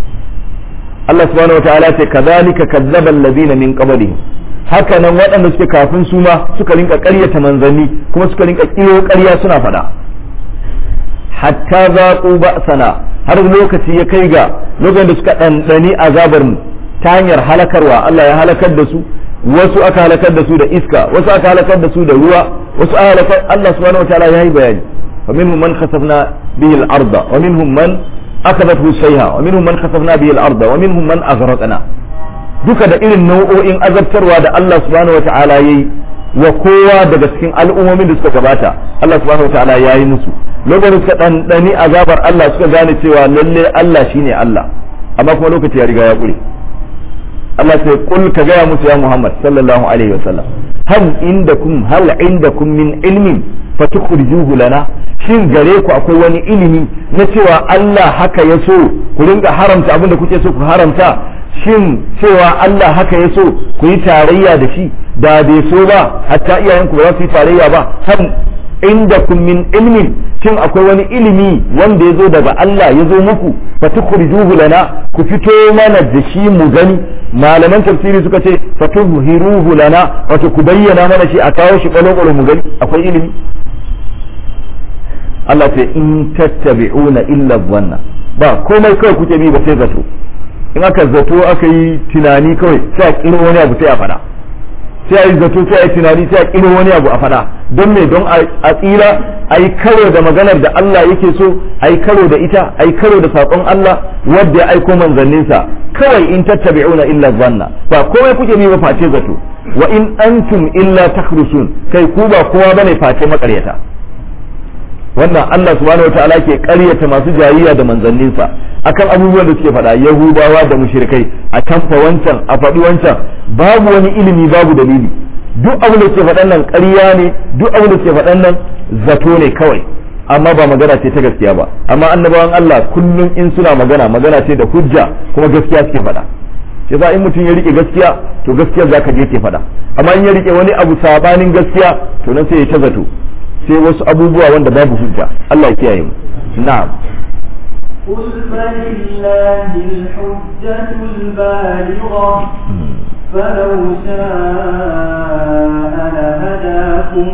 Allah subhanahu wataala ce kadhalika kazzaba allazina min qablihim haka nan waɗanda suke kafin su ma suka rinka ƙaryata manzanni kuma suka rinka ƙiro ƙarya suna faɗa hatta zaƙu ba'sana har lokaci ya kai ga lokacin da suka ɗanɗani azabar mu ta hanyar halakarwa Allah ya halakar da su wasu aka halakar da su da iska wasu aka halakar da su da ruwa wasu aka halakar Allah subhanahu wataala ya yi bayani wa minhum man khasafna bihi al-arda wa minhum man akabathu sayha wa minhum man khasafna bihi al-arda wa minhum man aghraqna duka da irin nau'o'in azabtarwa da Allah subhanahu wata'ala ya yi wa kowa daga cikin al'ummomin da suka gabata Allah subhanahu wata'ala ya yi musu lokacin suka ɗanɗani azabar Allah suka gane cewa lalle Allah shine Allah amma kuma lokaci ya riga ya ƙure Allah sai kul ka gaya musu ya Muhammad sallallahu alaihi wasallam hal indakum hal indakum min ilmin fatukhrijuhu lana shin gare ku akwai wani ilimi na cewa Allah haka ya so ku ringa haramta abin da kuke so ku haramta shin cewa Allah haka ya so ku yi tarayya da shi da bai so ba hatta iyayenku ba za su yi tarayya ba har inda kun min ilmin shin akwai wani ilimi wanda ya zo daga Allah ya zo muku fatukhrijuhu lana ku fito mana da shi mu gani malaman tafsiri suka ce fatuhiruhu lana wato ku bayyana mana shi a kawo shi kwalo mu gani akwai ilimi Allah ce in tattabi'una illa dhanna ba komai kawai kuke bi ba sai zato in aka zato aka yi tunani kawai sai a kiro wani abu sai a fada sai a yi zato sai a yi tunani sai a kiro wani abu a fada don me don a tsira a yi karo da maganar da Allah yake so a yi karo da ita a yi karo da saƙon Allah wadda ya aiko manzanninsa kawai in tattabi'una illa zanna ba komai kuke bi ba face zato wa in antum illa takhrusun kai ku ba kowa bane face makaryata wannan Allah subhanahu wataala ke ƙaryata masu jayayya da manzanninsa akan abubuwan da suke faɗa yahudawa da mushrikai a tamfa wancan a faɗi wancan babu wani ilimi babu dalili duk abin da suke faɗan nan ƙarya ne duk abin da suke faɗan nan zato ne kawai amma ba magana ce ta gaskiya ba amma annabawan Allah kullum in suna magana magana ce da hujja kuma gaskiya suke faɗa shi in mutum ya rike gaskiya to gaskiya zaka je ke faɗa amma in ya rike wani abu sabanin gaskiya to nan sai ya ta zato sai wasu abubuwa wanda babu hujja Allah ya kiyaye mu na'am قل فلله الحجة البالغة فلو شاء لهداكم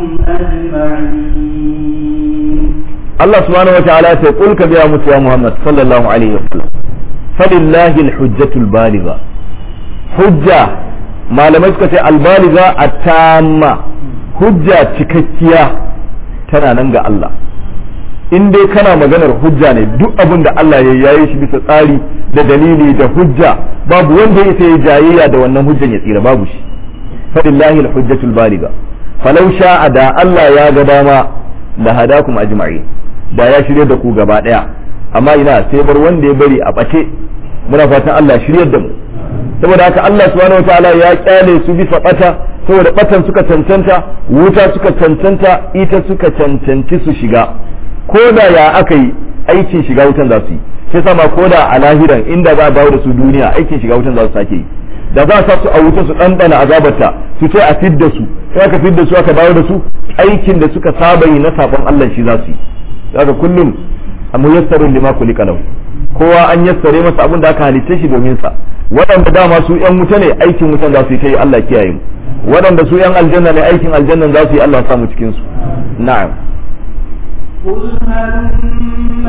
أجمعين Allah subhanahu wa ta'ala sai kul ka biya musu ya Muhammad sallallahu alaihi wa sallam falillahi alhujjatul baligha hujja malamai suka ce albaligha at-tamma hujja cikakkiya tana nan ga Allah in dai kana maganar hujja ne duk abin da Allah ya yayi shi bisa tsari da dalili da hujja babu wanda ya sai jayayya da wannan hujjan ya tsira babu shi falillahi alhujjatul baligha falau sha'a da Allah ya ga dama la hadakum ajma'in da ya shirye da ku gaba daya amma ina sai bar wanda ya bari a bace muna fatan Allah ya shiryar da mu saboda haka Allah subhanahu wataala ya kyale su bisa bata saboda batan suka cancanta wuta suka cancanta ita suka cancanci su shiga ko da ya aka yi aikin shiga wutan za su yi sai sama ko da a lahiran inda za a dawo da su duniya aikin shiga wutan za su sake yi da za a sa su a wuta su ɗanɗana azabarta su ce a fidda su sai aka fidda su aka dawo da su aikin da suka saba yi na sabon Allah shi za su yi daga kullum a muyassarun lima kulika lahu kowa an yassare masa abin da aka halitta shi domin sa waɗanda dama su yan wuta ne aikin wutan za su yi ta yi Allah kiyaye mu waɗanda su yan aljanna ne aikin aljannan za su yi Allah samu cikin su na'am قل هلم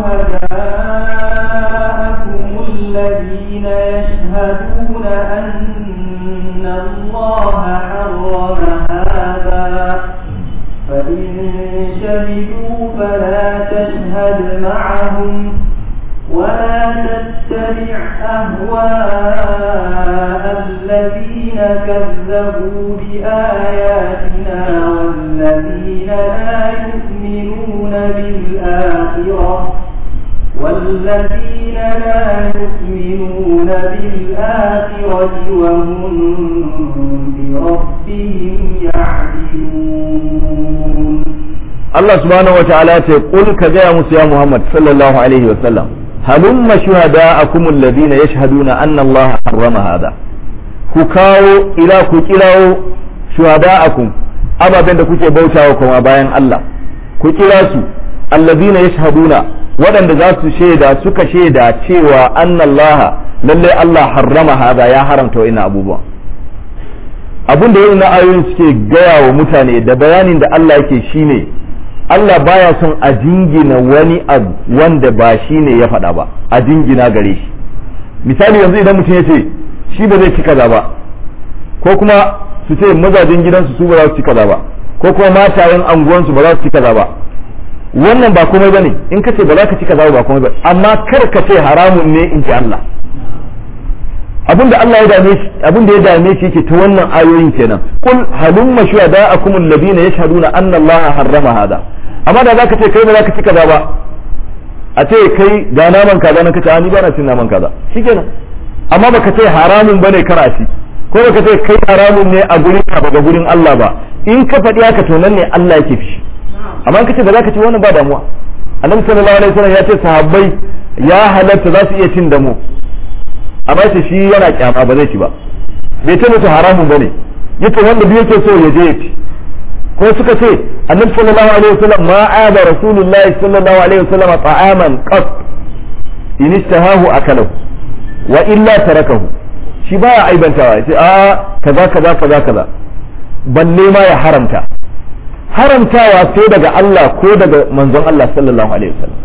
شهداءكم الذين يشهدون أن الله حرم هذا فإن شهدوا فلا تشهد معهم ولا تتبع أهواء الذين كذبوا بآياتنا والذين لا يؤمنون بالآخرة والذين لا يؤمنون بالآخرة وهم بربهم يعدلون Allah subhanahu wa ta'ala ce kul ka gaya musu ya Muhammad sallallahu alaihi wa sallam halumma shuhada'akum alladhina yashhaduna anna Allah harrama hada ku kawo ila ku kirawo shuhada'akum ababen da kuke bautawa kuma bayan Allah ku kira su alladhina yashhaduna waɗanda za su shaida suka shaida cewa anna Allah lalle Allah harrama hada ya haramta wa'ina abubuwa abin da na ayoyin suke gaya wa mutane da bayanin da Allah yake shine Allah baya son a jingina wani abu wanda ba shi ne ya faɗa ba a jingina gare shi misali yanzu idan mutum ya ce shi ba zai ci kaza ba ko kuma su ce mazajen gidansu su ba za su ci kaza ba ko kuma matayen anguwansu ba za su ci kaza ba wannan ba komai bane in ka ce ba za ka ci kaza ba komai ba amma kar ka ce haramun ne in ji Allah abinda Allah ya dame shi abinda ya dame shi yake ta wannan ayoyin kenan kul halumma shuhada'akum alladhina yashhaduna anna Allah harrama hada amma da zaka ce kai ba zaka ci kaza ba a ce kai ga naman kaza nan kace ni ba na cin naman kaza shikenan amma baka ce haramun bane kar a ci ko baka ce kai haramun ne a gurin ka ba ga gurin Allah ba in ka faɗi haka to nan ne Allah yake fishi amma kace ba za ka ci wannan ba damuwa annabi sallallahu alaihi wasallam ya ce sahabbai ya halatta za su iya cin damo amma ce shi yana kyama ba zai ci ba bai ce musu haramun bane yace wanda duk yake so ya je ya ci ko suka ce annabi sallallahu alaihi wasallam ma aba rasulullahi sallallahu alaihi wasallam ta'aman qat in istahahu akalahu wa illa tarakahu shi baya aibantawa yace a kaza kaza kaza kaza balle ma ya haramta haramtawa sai daga Allah ko daga manzon Allah sallallahu alaihi wasallam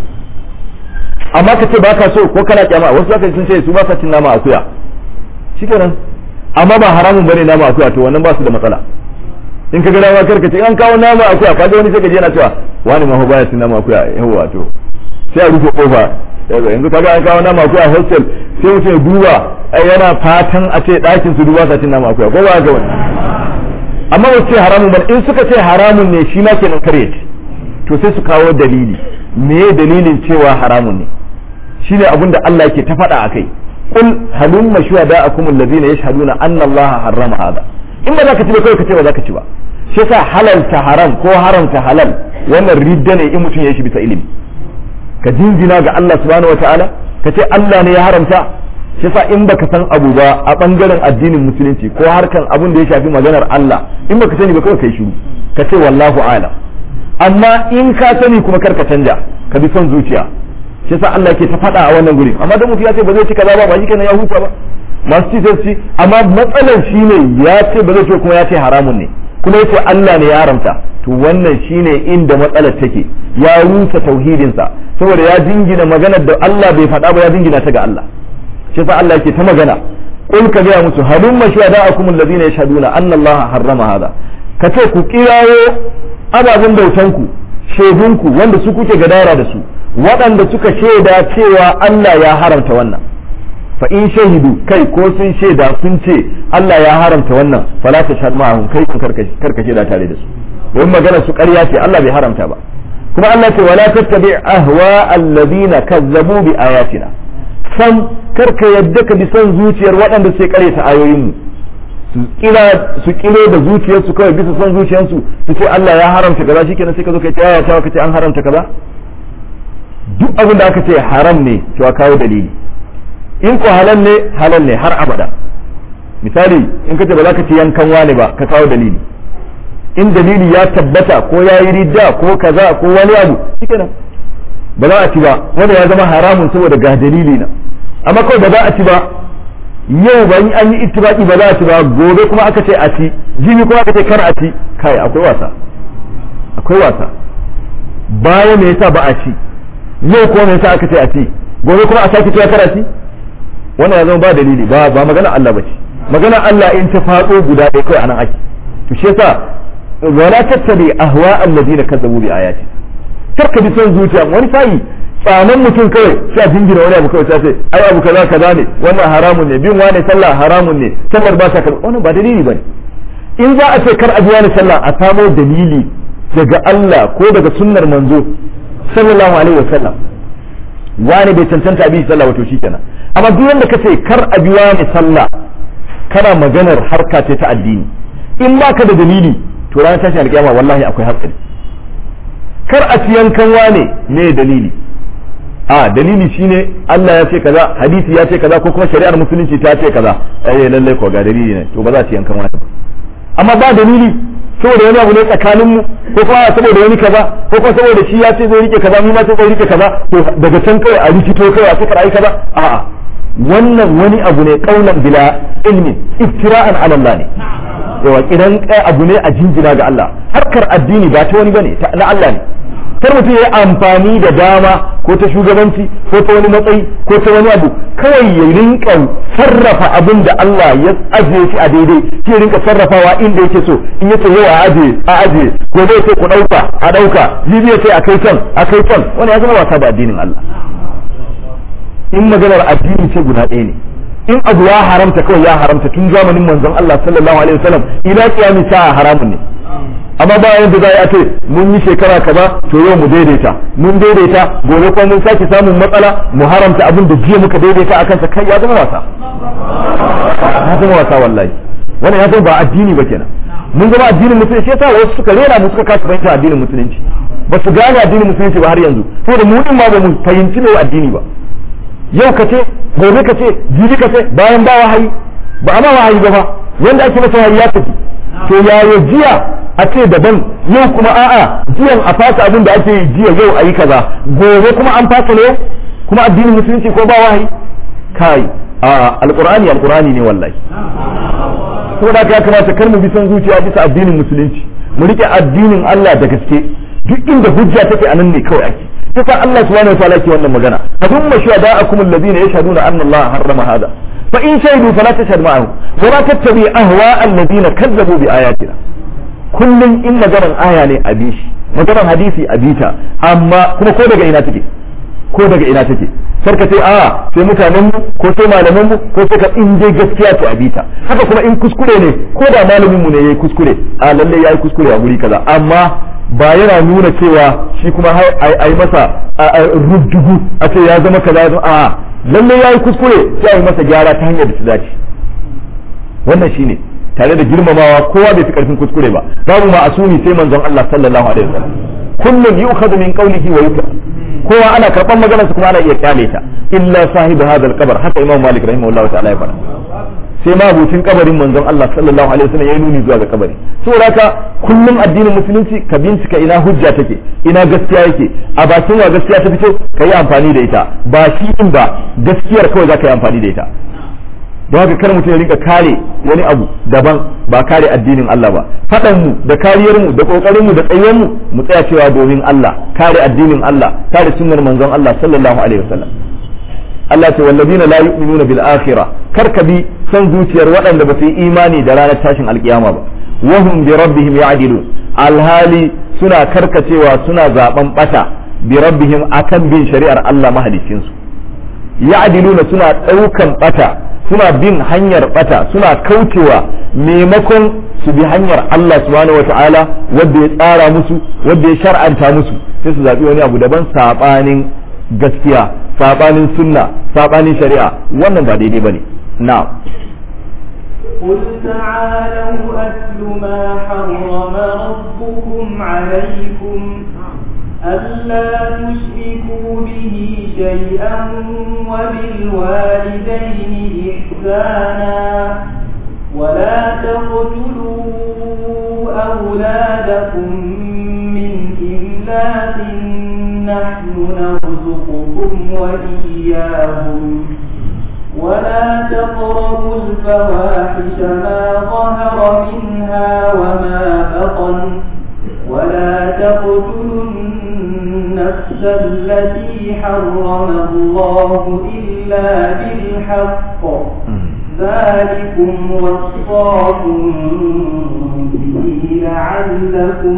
amma ka ce baka so ko kana kyama wasu zaka sun ce su ba sa cin nama akuya shikenan amma ba haramun bane nama akuya to wannan ba su da matsala in ka ga dama karka ce an kawo nama akuya ka ga wani sai ka je yana cewa wani ma baya cin nama akuya yawa to sai a rufe kofa yanzu kaga an kawo nama akuya hostel sai mutum ya duba yana fatan a ce ɗakin su duba sa cin nama akuya ko ba ga wani amma ba ce haramun ba in suka ce haramun ne shi ma kenan kare ce to sai su kawo dalili me dalilin cewa haramun ne shine abin da Allah yake ta faɗa akai qul halumma shuhada'akum alladhina yashhaduna anna Allah harrama hada in ba za ka ci ba kai ka ce ba za ka ci ba shi yasa halalta haram ko haramta halal wannan ridda ne in mutum ya shi bisa ilimi ka jinjina ga Allah subhanahu wataala ka ce Allah ne ya haramta shi yasa in baka san abu ba a bangaren addinin musulunci ko harkan abun da ya shafi maganar Allah in baka sani ba kawai kai shiru ka ce wallahu a'lam amma in ka sani kuma kar ka canja ka bi son zuciya shi yasa Allah ke ta faɗa a wannan guri amma da mutum ya ce ba zai ci kaza ba ba shi kenan ya huta ba masu ci sai ci amma matsalar shine ya ce ba zai ce kuma ya ce haramun ne kuma yace Allah ne ya haramta to wannan shine inda matsalar take ya rusa tauhidinsa saboda ya jingina maganar da Allah bai faɗa ba ya jingina ta ga Allah shi yasa Allah yake ta magana qul ka gaya musu halumma shuhada'akum alladhina yashhaduna anna Allah harrama hada kace ku kirawo ababen bautanku shaidunku wanda su kuke gadara da su waɗanda suka shaida cewa Allah ya haramta wannan fa in shahidu kai ko sun shaida sun ce Allah ya haramta wannan fala ta shahad ma'ahum kai kun karkashe da tare da su don magana su ƙarya ce Allah bai haramta ba kuma Allah ce wala tattabi ahwa alladhina kazzabu bi ayatina san karka yadda ka bi son zuciyar waɗanda sai ƙare ta ayoyin mu su kila su kile da zuciyarsu kawai bisa son zuciyarsu su ce Allah ya haramta kaza shikenan sai ka zo kai ta yaya ka ce an haramta kaza duk abin da aka ce haram ne to a kawo dalili in ko halal ne halal ne har abada misali in ka ce ba za ka ci yankan wani ba ka kawo dalili in dalili ya tabbata ko ya yi ridda ko kaza ko wani abu shikenan ba za a ci ba wanda ya zama haramun saboda ga dalili na amma kawai ba za a ci ba yau ba an yi ittibaki ba za a ci ba gobe kuma aka ce a ci jibi kuma aka ce kar a ci kai akwai wasa akwai wasa baya me yasa ba a ci yau kuma me yasa aka ce a ci gobe kuma a sake cewa kar a ci wannan ya zama ba dalili ba ba magana Allah ba ce magana Allah in ta faɗo guda ɗaya kawai anan ake to shi yasa wala tattabi ahwa alladina kazzabu bi ayati kar ka bi son zuciya wani sai tsanan mutum kawai sai a jingina wani abu kawai sai ce ai abu kaza kaza ne wannan haramun ne bin wani sallah haramun ne sallar ba ta karɓa wannan ba dalili bane in za a ce kar a bi wani sallah a samo dalili daga Allah ko daga sunnar manzo sallallahu alaihi wasallam wani bai cancanta abi sallah wato shikenan amma duk wanda kace kar a bi wani sallah kana maganar harka ce ta addini in ba ka da dalili to ranar tashin alkiyama wallahi akwai hatsari kar a ci yankan wane ne dalili a dalili shine Allah ya ce kaza hadisi ya ce kaza ko kuma shari'ar musulunci ta ce kaza eh lalle ko ga dalili ne to ba za ci yankan wane amma ba dalili saboda wani abu ne tsakanin mu ko kuma saboda wani kaza ko kuma saboda shi ya ce zai rike kaza mu ma sai zai rike kaza to daga can kai a rikito kai a suka ai kaza a'a wannan wani abu ne kaulan bila ilmin iftira'an ala Allah ne yawa kidan abu ne a jinjina ga Allah harkar addini ba ta wani bane na Allah ne kar mutum ya amfani da dama ko ta shugabanci ko ta wani matsayi ko ta wani abu kawai ya rinka sarrafa abin da Allah ya ajiye shi a daidai shi ya rinka sarrafawa inda yake so in yace yau a ajiye a ajiye gobe sai ku dauka a dauka jibi ya ce a kai can a kai can wani ya zama wasa da addinin Allah in maganar addini ce guda ɗaya ne in abu ya haramta kawai ya haramta tun zamanin manzon Allah sallallahu alaihi wasallam ila kiyami sa'a haramun ne amma bayan da za a ce mun yi shekara kaza to yau mu daidaita mun daidaita gobe kuma mun sake samun matsala mu haramta abin da jiya muka daidaita akan sa kai ya zama wasa ya zama wasa wallahi wannan ya zama ba addini ba kenan mun zama addinin musulunci yasa wasu suka rera mu suka kasa fahimta addinin musulunci ba su gane addinin musulunci ba har yanzu saboda mu din ma ba mu fahimci me addini ba yau ka ce gobe ka ce jibi ka ce bayan ba wahayi ba a ma wahayi ba fa wanda ake masa wahayi ya tafi to yaya jiya a ce daban yau kuma a'a jiyan a fasa abin da ake yi jiya yau a yi kaza gobe kuma an fasa ne kuma addinin musulunci ko ba wahayi kai a alqur'ani alqur'ani ne wallahi saboda haka ya kamata kar mu bi son zuciya bisa addinin musulunci mu rike addinin Allah da gaske duk inda hujja take anan ne kawai ake yasa Allah subhanahu wa ta'ala ke wannan magana hadumma shuhada'akum alladhina yashhaduna anna Allah harrama hada fa in shahidu fala tashhad ma'ahum wa la tattabi ahwa alladhina kazzabu bi ayatina kullun in maganar aya ne a bi shi maganar hadisi a bita amma kuma ko daga ina take ko daga ina take kar ka ce a sai mutanen mu ko sai malaman mu ko sai ka in dai gaskiya to a bita haka kuma in kuskure ne ko da malamin mu ne yayi kuskure a lalle yayi kuskure a guri kaza amma ba yana nuna cewa shi kuma a yi masa rubdugu a ce ya zama kaza a lalle yayi kuskure sai a yi masa gyara ta hanyar da ta dace wannan shine tare da girmamawa kowa bai fi karfin kuskure ba babu ma asumi sai manzon Allah sallallahu alaihi wasallam kullun yu'khadhu min qawlihi wa yutla kowa ana karban maganar kuma ana iya kyale ta illa sahibu hadha al-qabr haka imam malik rahimahullahu ta'ala ya fara sai ma abucin kabarin manzon Allah sallallahu alaihi wasallam ya nuni zuwa ga kabari saboda haka kullum addinin musulunci ka bincika ina hujja take ina gaskiya yake a bakin wa gaskiya ta fito ka yi amfani da ita ba shi din ba gaskiyar kawai za ka yi amfani da ita don haka kar mutum ya rinka kare wani abu daban ba kare addinin Allah ba faɗan mu da kariyar mu da kokarin mu da tsayen mu mu tsaya cewa domin Allah kare addinin Allah kare sunnar manzon Allah sallallahu alaihi wasallam Allah ce wallazina la yu'minuna bil akhirah kar ka bi san zuciyar waɗanda ba su yi imani da ranar tashin alkiyama ba wahum bi rabbihim ya'dilun alhali suna karkacewa suna zaben bata bi rabbihim akan bin shari'ar Allah mahalicin su ya'diluna suna daukan bata suna bin hanyar bata suna kaucewa maimakon su bi hanyar Allah subhanahu wata'ala wanda ya tsara musu wanda ya shar'anta musu sai su zabi wani abu daban sabanin gaskiya sabanin sunna sabanin shari'a wannan ba daidai bane na'am قل تعالوا أتل ما حرم ربكم عليكم ألا تشركوا به شيئا وبالوالدين إحسانا ولا تقتلوا أولادكم من إملاق نحن نرزقكم وإياهم ولا تقربوا الفواحش ما ظهر منها وما بطن ولا تقتلوا النفس التي حرم الله إلا بالحق ذلكم وصاكم به لعلكم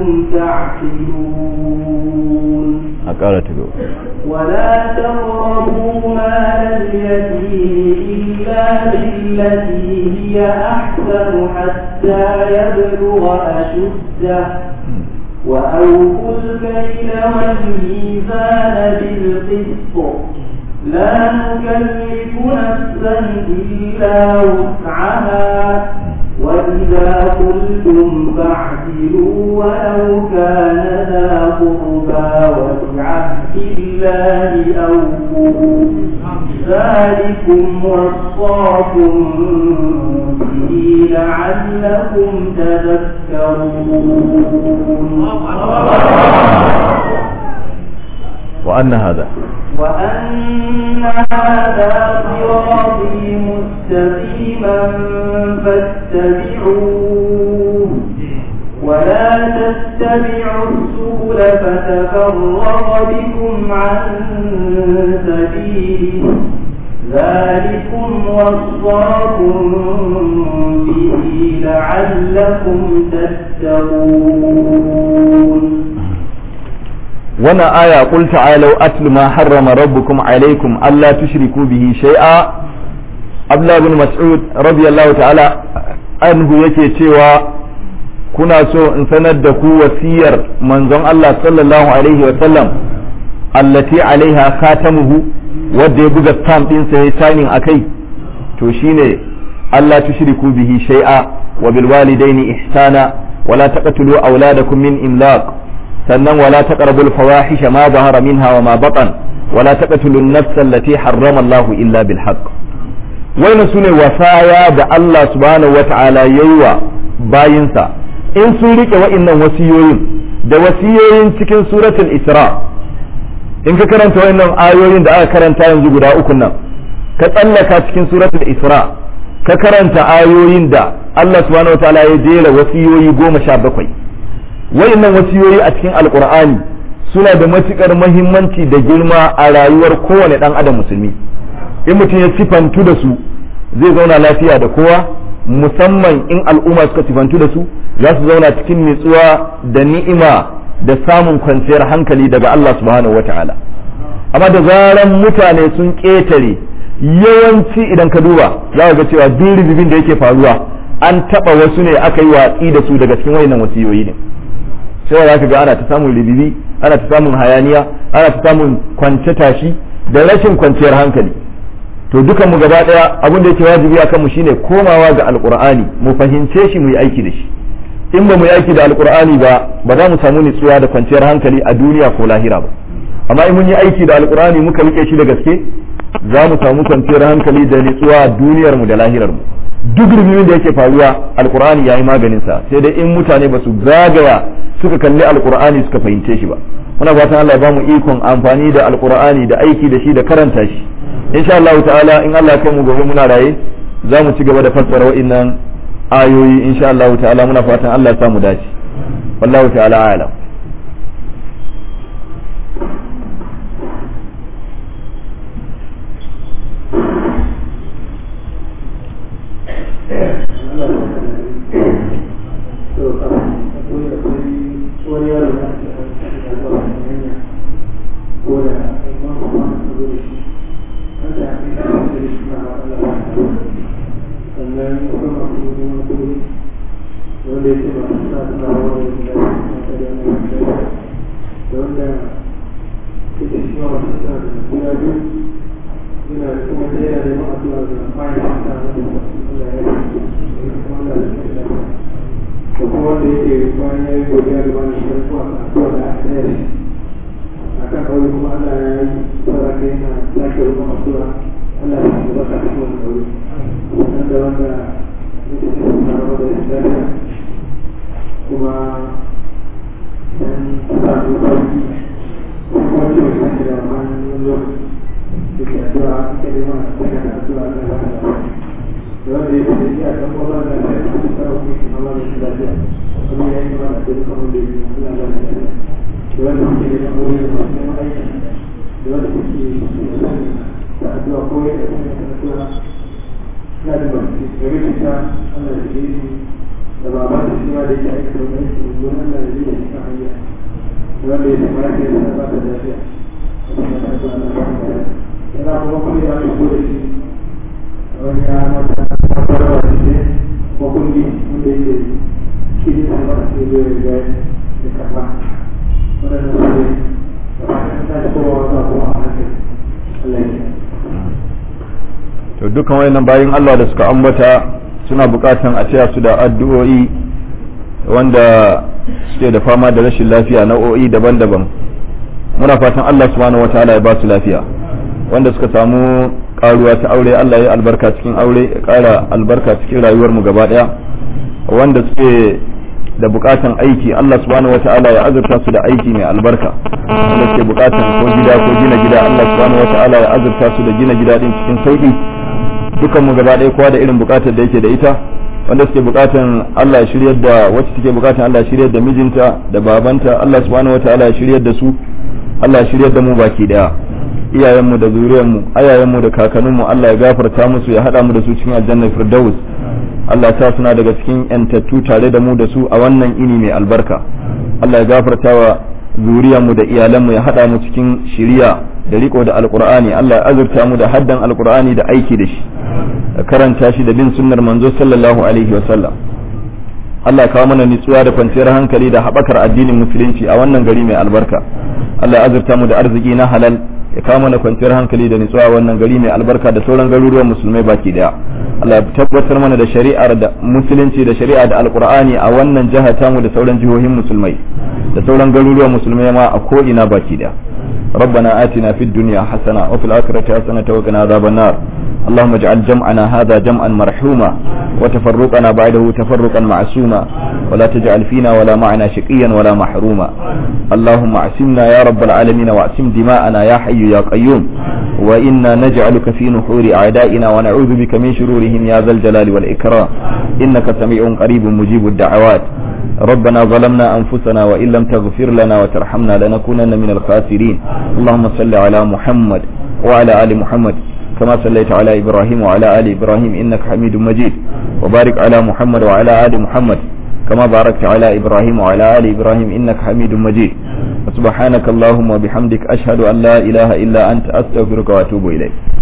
تعقلون ولا تقربوا مال اليتيم إلا بالتي هي أحسن حتى يبلغ أشده وأوفوا الكيل والميزان بالقسط لا نكلف نفسا إلا وسعها وإذا قلتم فاعدلوا ولو كان ذا قربى وبعهد الله أوفوا ذلكم وصاكم به لعلكم تذكرون وأن هذا وأن هذا صراطي مستقيما فاتبعوه ولا تتبعوا السبل فتفرق بكم عن سبيله ذلكم وصاكم به لعلكم تتقون وانا آية قل تعالوا أتل ما حرم ربكم عليكم ألا تشركوا به شيئا أبلا بن مسعود رضي الله تعالى عنه yake cewa kuna so in sanar da ku wasiyar manzon Allah sallallahu alaihi wa sallam allati alaiha khatamuhu wanda ya buga stamp din sa ya signing akai to shine Allah tushriku bihi shay'a wa bil walidaini ihsana wala taqtulu auladakum min imlaq sannan wala taqrabul fawahisha ma zahara minha wa ma batan wala taqtulu an-nafsa allati harrama Allahu illa bil haqq wannan sune wasaya da Allah subhanahu wata'ala yayi wa bayinsa in sun rike wa'annan wasiyoyin da wasiyoyin cikin suratul isra in ka karanta wa'annan ayoyin da aka karanta yanzu guda uku nan ka tsallaka cikin suratul isra ka karanta ayoyin da Allah subhanahu wata'ala ya jera wasiyoyi goma sha bakwai wa'annan wasiyoyi a cikin alqur'ani suna da matukar muhimmanci da girma a rayuwar kowane dan adam musulmi in mutum ya sifantu da su zai zauna lafiya da kowa musamman in al'umma suka sifantu da su za su zauna cikin nutsuwa da ni'ima da samun kwanciyar hankali daga Allah subhanahu wa ta'ala amma da zaran mutane sun ƙetare yawanci idan ka duba za ga cewa duk ribibin da yake faruwa an taɓa wasu ne aka yi watsi da su daga cikin wayannan wasiyoyi ne sai za ka ga ana ta samun ribibi ana ta samun hayaniya ana ta samun kwance tashi da rashin kwanciyar hankali to dukan mu gaba daya abin da yake wajibi akan mu shine komawa ga alqur'ani mu fahimce shi mu yi aiki da shi in ba mu yi aiki da alqur'ani ba ba za mu samu nutsuwa da kwanciyar hankali a duniya ko lahira ba amma in mun yi aiki da alqur'ani muka rike shi da gaske za mu samu kwanciyar hankali da nutsuwa a duniyar mu da lahirar mu duk rubutun da yake faruwa alqur'ani yayi maganin sa sai dai in mutane ba su zagaya suka kalli alqur'ani suka fahimce shi ba muna fatan Allah ya ba mu ikon amfani da alqur'ani da aiki da shi da karanta shi insha Allah ta'ala in Allah kai mu gobe muna raye za mu ci gaba da fassara wa'annan ayoyi insha Allah ta'ala muna fatan Allah ya samu dace wallahu ta'ala a'lam to dukkan wayannan bayin Allah da suka ambata suna bukatan a taya su da addu'o'i wanda suke da fama da rashin lafiya nau'o'i daban-daban muna fatan Allah subhanahu wataala ya ba su lafiya wanda suka samu karuwa ta aure Allah ya albarka cikin aure ya kara albarka cikin rayuwar mu gaba daya wanda suke da bukatan aiki Allah subhanahu wataala ya azurta su da aiki mai albarka wanda suke bukatan ko gida ko gina gida Allah subhanahu wataala ya azurta su da gina gida din cikin sauki dukan mu gaba ɗaya kowa da irin bukatar da yake da ita wanda suke bukatan Allah ya shiryar da wacce take bukatan Allah ya shiryar da mijinta da babanta Allah subhanahu wataala ya shiryar da su Allah ya shiryar da mu baki daya iyayenmu da zuriyarmu ayayenmu da kakanninmu Allah ya gafarta musu ya hada mu da su cikin aljannar firdaus Allah ta suna daga cikin yantattu tare da mu da su a wannan ini mai albarka Allah ya gafarta wa zuriyarmu da iyalanmu ya hada mu cikin shiriya da riko da alqur'ani Allah ya azurta mu da haddan alqur'ani da aiki da shi karanta shi da bin sunnar manzo sallallahu alaihi wa sallam Allah ya kawo mana nutsuwa da kwanciyar hankali da haɓakar addinin musulunci a wannan gari mai albarka Allah ya azurta mu da arziki na halal ya kawo mana kwanciyar hankali da nutsuwa wannan gari mai albarka da sauran garuruwan musulmai baki daya Allah ya tabbatar mana da shari'ar da musulunci da shari'a da alqur'ani a wannan jiha tamu da sauran jihohin musulmai da sauran garuruwan musulmai ma a ko ina baki daya ربنا آتنا في الدنيا حسنة وفي الآخرة حسنة وقنا عذاب النار اللهم اجعل جمعنا هذا جمعا مرحوما وتفرقنا بعده تفرقا معصوما ولا تجعل فينا ولا معنا شقيا ولا محروما اللهم اعصمنا يا رب العالمين واعصم دماءنا يا حي يا قيوم وإنا نجعلك في نحور أعدائنا ونعوذ بك من شرورهم يا ذا الجلال والإكرام إنك سميع قريب مجيب الدعوات ربنا ظلمنا أنفسنا وإن لم تغفر لنا وترحمنا لنكونن من الخاسرين اللهم صل على محمد وعلى آل محمد كما صليت على إبراهيم وعلى آل إبراهيم إنك حميد مجيد وبارك على محمد وعلى آل محمد كما باركت على إبراهيم وعلى آل إبراهيم إنك حميد مجيد سبحانك اللهم وبحمدك أشهد أن لا إله إلا أنت أستغفرك وأتوب إليك